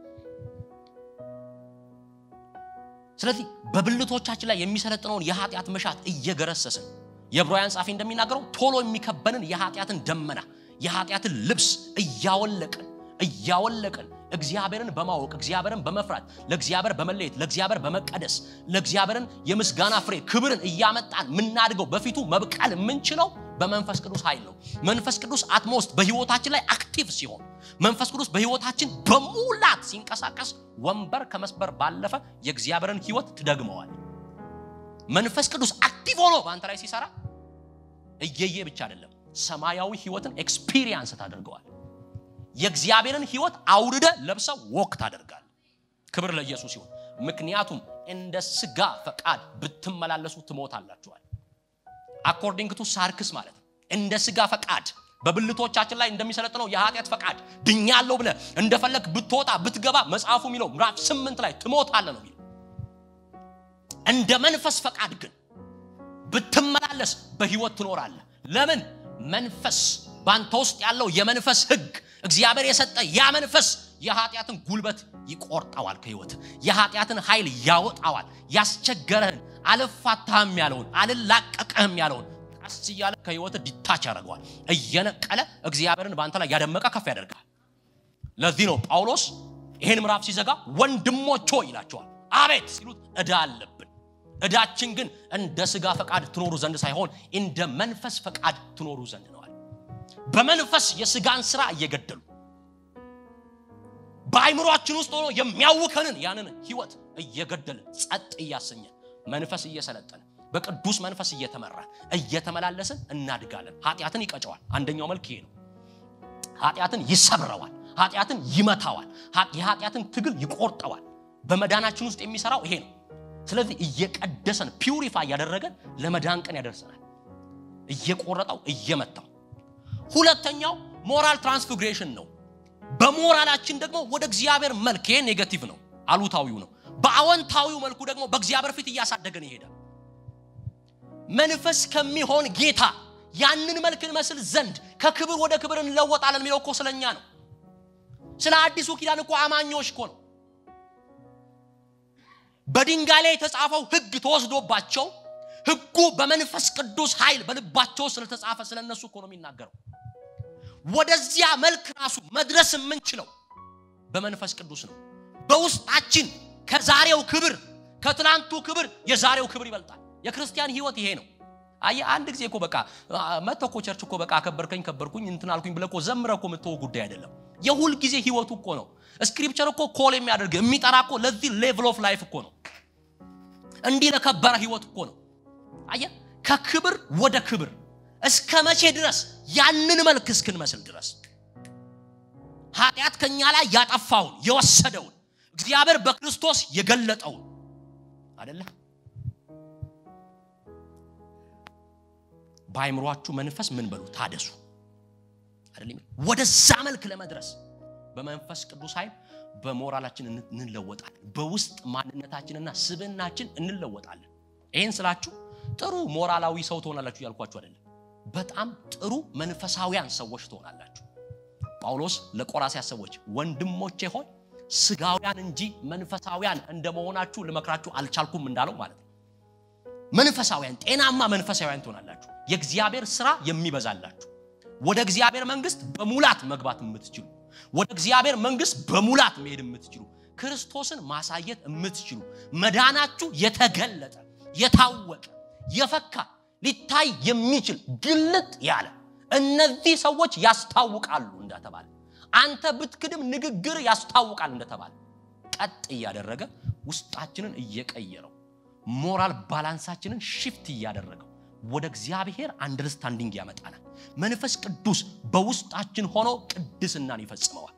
Speaker 1: ስለዚህ በብልቶቻችን ላይ የሚሰለጥነውን የኃጢአት መሻት እየገረሰስን የዕብራውያን ጻፊ እንደሚናገረው ቶሎ የሚከበንን የኃጢአትን ደመና የኃጢአትን ልብስ እያወለቅን እያወለቅን እግዚአብሔርን በማወቅ እግዚአብሔርን በመፍራት ለእግዚአብሔር በመለየት ለእግዚአብሔር በመቀደስ ለእግዚአብሔርን የምስጋና ፍሬ ክብርን እያመጣን የምናድገው በፊቱ መብቀል የምንችለው በመንፈስ ቅዱስ ኃይል ነው። መንፈስ ቅዱስ አትሞስት በህይወታችን ላይ አክቲቭ ሲሆን መንፈስ ቅዱስ በህይወታችን በሙላት ሲንቀሳቀስ ወንበር ከመስበር ባለፈ የእግዚአብሔርን ህይወት ትደግመዋል። መንፈስ ቅዱስ አክቲቭ ሆኖ በአንተ ላይ ሲሰራ እየየ ብቻ አይደለም፣ ሰማያዊ ህይወትን ኤክስፒሪየንስ ታደርገዋል። የእግዚአብሔርን ህይወት አውርደ ለብሰው ወክ ታደርጋል። ክብር ለኢየሱስ ይሁን። ምክንያቱም እንደ ስጋ ፈቃድ ብትመላለሱ ትሞታላችኋል። አኮርዲንግ ቱ ሳርክስ ማለት ነው። እንደ ስጋ ፈቃድ በብልቶቻችን ላይ እንደሚሰለጥነው የኃጢአት ፈቃድ ድኛለሁ ብለህ እንደፈለግ ብትወጣ ብትገባ መጽሐፉ የሚለው ምዕራፍ ስምንት ላይ ትሞታለህ ነው የሚለው። እንደ መንፈስ ፈቃድ ግን ብትመላለስ በህይወት ትኖራለህ። ለምን? መንፈስ በአንተ ውስጥ ያለው የመንፈስ ህግ እግዚአብሔር የሰጠ ያ መንፈስ የኃጢአትን ጉልበት ይቆርጠዋል ከህይወት የኃጢአትን ኃይል ያወጣዋል። ያስቸገረህን አልፋታህም ያለውን አልላቀቅህም ያለውን ቀስ እያለ ከህይወት ዲታች ያደርገዋል። እየነቀለ እግዚአብሔርን በአንተ ላይ ያደመቀ ከፍ ያደርጋል። ለዚህ ነው ጳውሎስ ይህን ምዕራፍ ሲዘጋ ወንድሞች ሆይ ይላቸዋል። አቤት ሲሉት ዕዳ አለብን። ዕዳችን ግን እንደ ስጋ ፈቃድ ትኖሩ ዘንድ ሳይሆን እንደ መንፈስ ፈቃድ ትኖሩ ዘንድ ነዋል። በመንፈስ የስጋን ስራ እየገደሉ በአይምሯችን ውስጥ ሆኖ የሚያውከንን ያንን ህይወት እየገደልን ጸጥ እያሰኘን መንፈስ እየሰለጠን በቅዱስ መንፈስ እየተመራን እየተመላለስን እናድጋለን። ኃጢአትን ይቀጨዋል። አንደኛው መልክ ይሄ ነው። ኃጢአትን ይሰብረዋል። ኃጢአትን ይመታዋል። የኃጢአትን ትግል ይቆርጠዋል። በመዳናችን ውስጥ የሚሰራው ይሄ ነው። ስለዚህ እየቀደሰን ፒውሪፋይ እያደረገን ለመዳን ቀን ያደርሰናል። እየቆረጠው እየመታው። ሁለተኛው ሞራል ትራንስፊግሬሽን ነው። በሞራላችን ደግሞ ወደ እግዚአብሔር መልክ ይሄ ኔጋቲቭ ነው፣ አሉታዊው ነው። በአዎንታዊው መልኩ ደግሞ በእግዚአብሔር ፊት እያሳደገን ይሄዳል። መንፈስ ከሚሆን ጌታ ያንን መልክ እንመስል ዘንድ ከክብር ወደ ክብር እንለወጣለን የሚለው እኮ ስለኛ ነው። ስለ አዲሱ ኪዳን እኮ አማኞች እኮ ነው። በድንጋይ ላይ የተጻፈው ሕግ ተወስዶባቸው ሕጉ በመንፈስ ቅዱስ ኃይል በልባቸው ስለተጻፈ ስለነሱ እኮ ነው የሚናገረው። ወደዚያ መልክ ራሱ መድረስ የምንችለው በመንፈስ ቅዱስ ነው። በውስጣችን ከዛሬው ክብር ከትላንቱ ክብር የዛሬው ክብር ይበልጣል። የክርስቲያን ህይወት ይሄ ነው። አየህ አንድ ጊዜ እኮ በቃ መጥተህ እኮ ቸርች እኮ በቃ አከበርከኝ ከበርኩኝ እንትን አልኩኝ ብለህ እኮ ዘምረህ እኮ የምትወው ጉዳይ አይደለም። የሁል ጊዜ ህይወቱ እኮ ነው። ስክሪፕቸር እኮ ኮል የሚያደርግ የሚጠራ እኮ ለዚህ ሌቭል ኦፍ ላይፍ እኮ ነው። እንዲህ ለከበረ ህይወት እኮ ነው። አየህ ከክብር ወደ ክብር እስከ መቼ ድረስ? ያንን መልክ እስክንመስል ድረስ ኃጢአት ከኛ ላይ ያጠፋውን የወሰደውን እግዚአብሔር በክርስቶስ የገለጠውን አደለ በአይምሯችሁ መንፈስ ምን በሉ ታደሱ አይደለም ወደዛ መልክ ለመድረስ በመንፈስ ቅዱስ ኃይል በሞራላችን እንለወጣለን በውስጥ ማንነታችንና ስብናችን እንለወጣለን ይህን ስላችሁ ጥሩ ሞራላዊ ሰው ትሆናላችሁ እያልኳችሁ አይደለም በጣም ጥሩ መንፈሳዊያን ሰዎች ትሆናላችሁ ጳውሎስ ለቆራሲያስ ሰዎች ወንድሞቼ ሆይ ስጋውያን እንጂ መንፈሳዊያን እንደመሆናችሁ ልመክራችሁ አልቻልኩም እንዳለው ማለት ነው መንፈሳዊያን ጤናማ መንፈሳዊያን ትሆናላችሁ የእግዚአብሔር ስራ የሚበዛላችሁ ወደ እግዚአብሔር መንግስት በሙላት መግባት የምትችሉ ወደ እግዚአብሔር መንግስት በሙላት መሄድ የምትችሉ ክርስቶስን ማሳየት የምትችሉ መዳናችሁ የተገለጠ የታወቀ የፈካ ሊታይ የሚችል ግልጥ ያለ እነዚህ ሰዎች ያስታውቃሉ እንደተባለ አንተ ብትክድም ንግግር ያስታውቃል እንደተባለ ቀጥ እያደረገ ውስጣችንን እየቀየረው ሞራል ባላንሳችንን ሽፍት እያደረገው ወደ እግዚአብሔር አንደርስታንዲንግ ያመጣናል መንፈስ ቅዱስ በውስጣችን ሆኖ ቅድስናን ይፈጽመዋል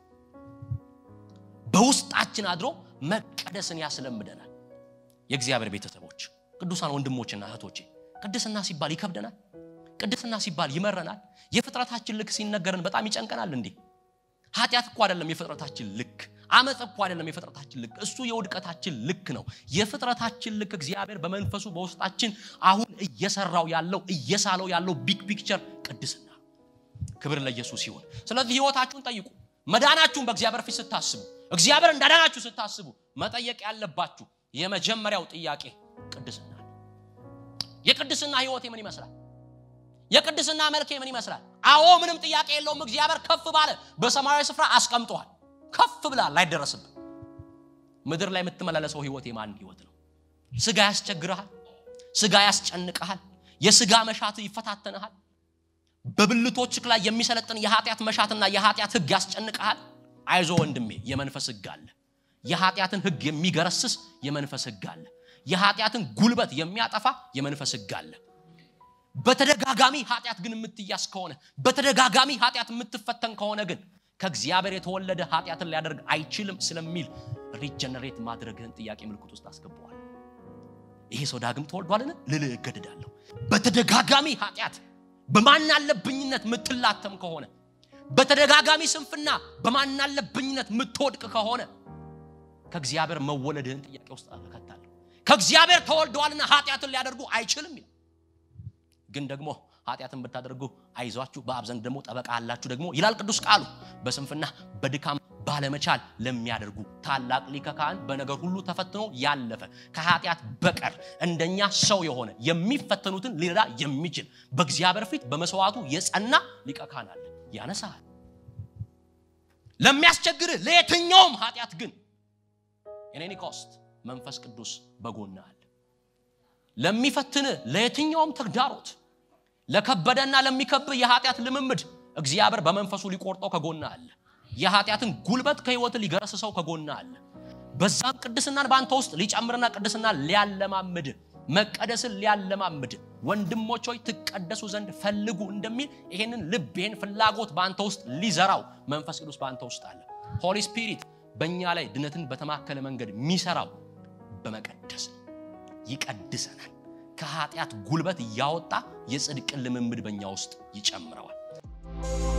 Speaker 1: በውስጣችን አድሮ መቀደስን ያስለምደናል የእግዚአብሔር ቤተሰቦች ቅዱሳን ወንድሞችና እህቶቼ ቅድስና ሲባል ይከብደናል ቅድስና ሲባል ይመረናል የፍጥረታችን ልክ ሲነገረን በጣም ይጨንቀናል እንዴ ኃጢአት እኮ አይደለም የፍጥረታችን ልክ አመፅ እኮ አይደለም የፍጥረታችን ልክ እሱ የውድቀታችን ልክ ነው የፍጥረታችን ልክ እግዚአብሔር በመንፈሱ በውስጣችን አሁን እየሰራው ያለው እየሳለው ያለው ቢግ ፒክቸር ቅድስና ክብር ለኢየሱስ ይሁን ስለዚህ ህይወታችሁን ጠይቁ መዳናችሁን በእግዚአብሔር ፊት ስታስቡ እግዚአብሔር እንዳዳናችሁ ስታስቡ መጠየቅ ያለባችሁ የመጀመሪያው ጥያቄ ቅድስና የቅድስና ህይወቴ ምን ይመስላል የቅድስና መልኬ ምን ይመስላል አዎ ምንም ጥያቄ የለውም እግዚአብሔር ከፍ ባለ በሰማያዊ ስፍራ አስቀምጠዋል ከፍ ብላል ላይደረስብን ምድር ላይ የምትመላለሰው ህይወት የማን ህይወት ነው ስጋ ያስቸግረሃል ስጋ ያስጨንቀሃል የስጋ መሻት ይፈታተንሃል በብልቶችክ ላይ የሚሰለጥን የኃጢአት መሻትና የኃጢአት ህግ ያስጨንቀሃል አይዞ ወንድሜ የመንፈስ ህግ አለ የኃጢአትን ህግ የሚገረስስ የመንፈስ ህግ አለ የኃጢአትን ጉልበት የሚያጠፋ የመንፈስ ህግ አለ በተደጋጋሚ ኃጢአት ግን የምትያስ ከሆነ በተደጋጋሚ ኃጢአት የምትፈተን ከሆነ ግን ከእግዚአብሔር የተወለደ ኃጢአትን ሊያደርግ አይችልም ስለሚል ሪጀነሬት ማድረግህን ጥያቄ ምልክት ውስጥ አስገባዋል ይሄ ሰው ዳግም ተወልዷልን ልልህ እገድዳለሁ በተደጋጋሚ ኃጢአት በማናለብኝነት የምትላተም ከሆነ በተደጋጋሚ ስንፍና በማናለብኝነት የምትወድቅ ከሆነ ከእግዚአብሔር መወለድህን ጥያቄ ውስጥ እከታለሁ። ከእግዚአብሔር ተወልደዋልና ኃጢአትን ሊያደርጉ አይችልም ይላል። ግን ደግሞ ኃጢአትን ብታደርጉ አይዟችሁ፣ በአብ ዘንድ ደግሞ ጠበቃ አላችሁ ደግሞ ይላል ቅዱስ ቃሉ። በስንፍና በድካም ባለመቻል ለሚያደርጉ ታላቅ ሊቀ ካህን በነገር ሁሉ ተፈትኖ ያለፈ ከኃጢአት በቀር እንደኛ ሰው የሆነ የሚፈተኑትን ሊረዳ የሚችል በእግዚአብሔር ፊት በመስዋዕቱ የጸና ሊቀ ካህን አለ። ያነሳል። ለሚያስቸግርህ ለየትኛውም ኃጢአት ግን የኔኒ ኮስት መንፈስ ቅዱስ በጎና አለ። ለሚፈትንህ ለየትኛውም ተግዳሮት ለከበደና ለሚከብህ የኃጢአት ልምምድ እግዚአብሔር በመንፈሱ ሊቆርጠው ከጎና አለ። የኃጢአትን ጉልበት ከህይወት ሊገረስሰው ከጎና አለ። በዛም ቅድስናን በአንተ ውስጥ ሊጨምርና ቅድስና ሊያለማምድ መቀደስን ሊያለማምድ ወንድሞች ሆይ ትቀደሱ ዘንድ ፈልጉ እንደሚል ይሄንን ልብ ይሄን ፍላጎት በአንተ ውስጥ ሊዘራው መንፈስ ቅዱስ በአንተ ውስጥ አለ። ሆሊ ስፒሪት በእኛ ላይ ድነትን በተማከለ መንገድ የሚሰራው በመቀደስ ነው። ይቀድሰናል። ከኃጢአት ጉልበት እያወጣ የጽድቅን ልምምድ በእኛ ውስጥ ይጨምረዋል።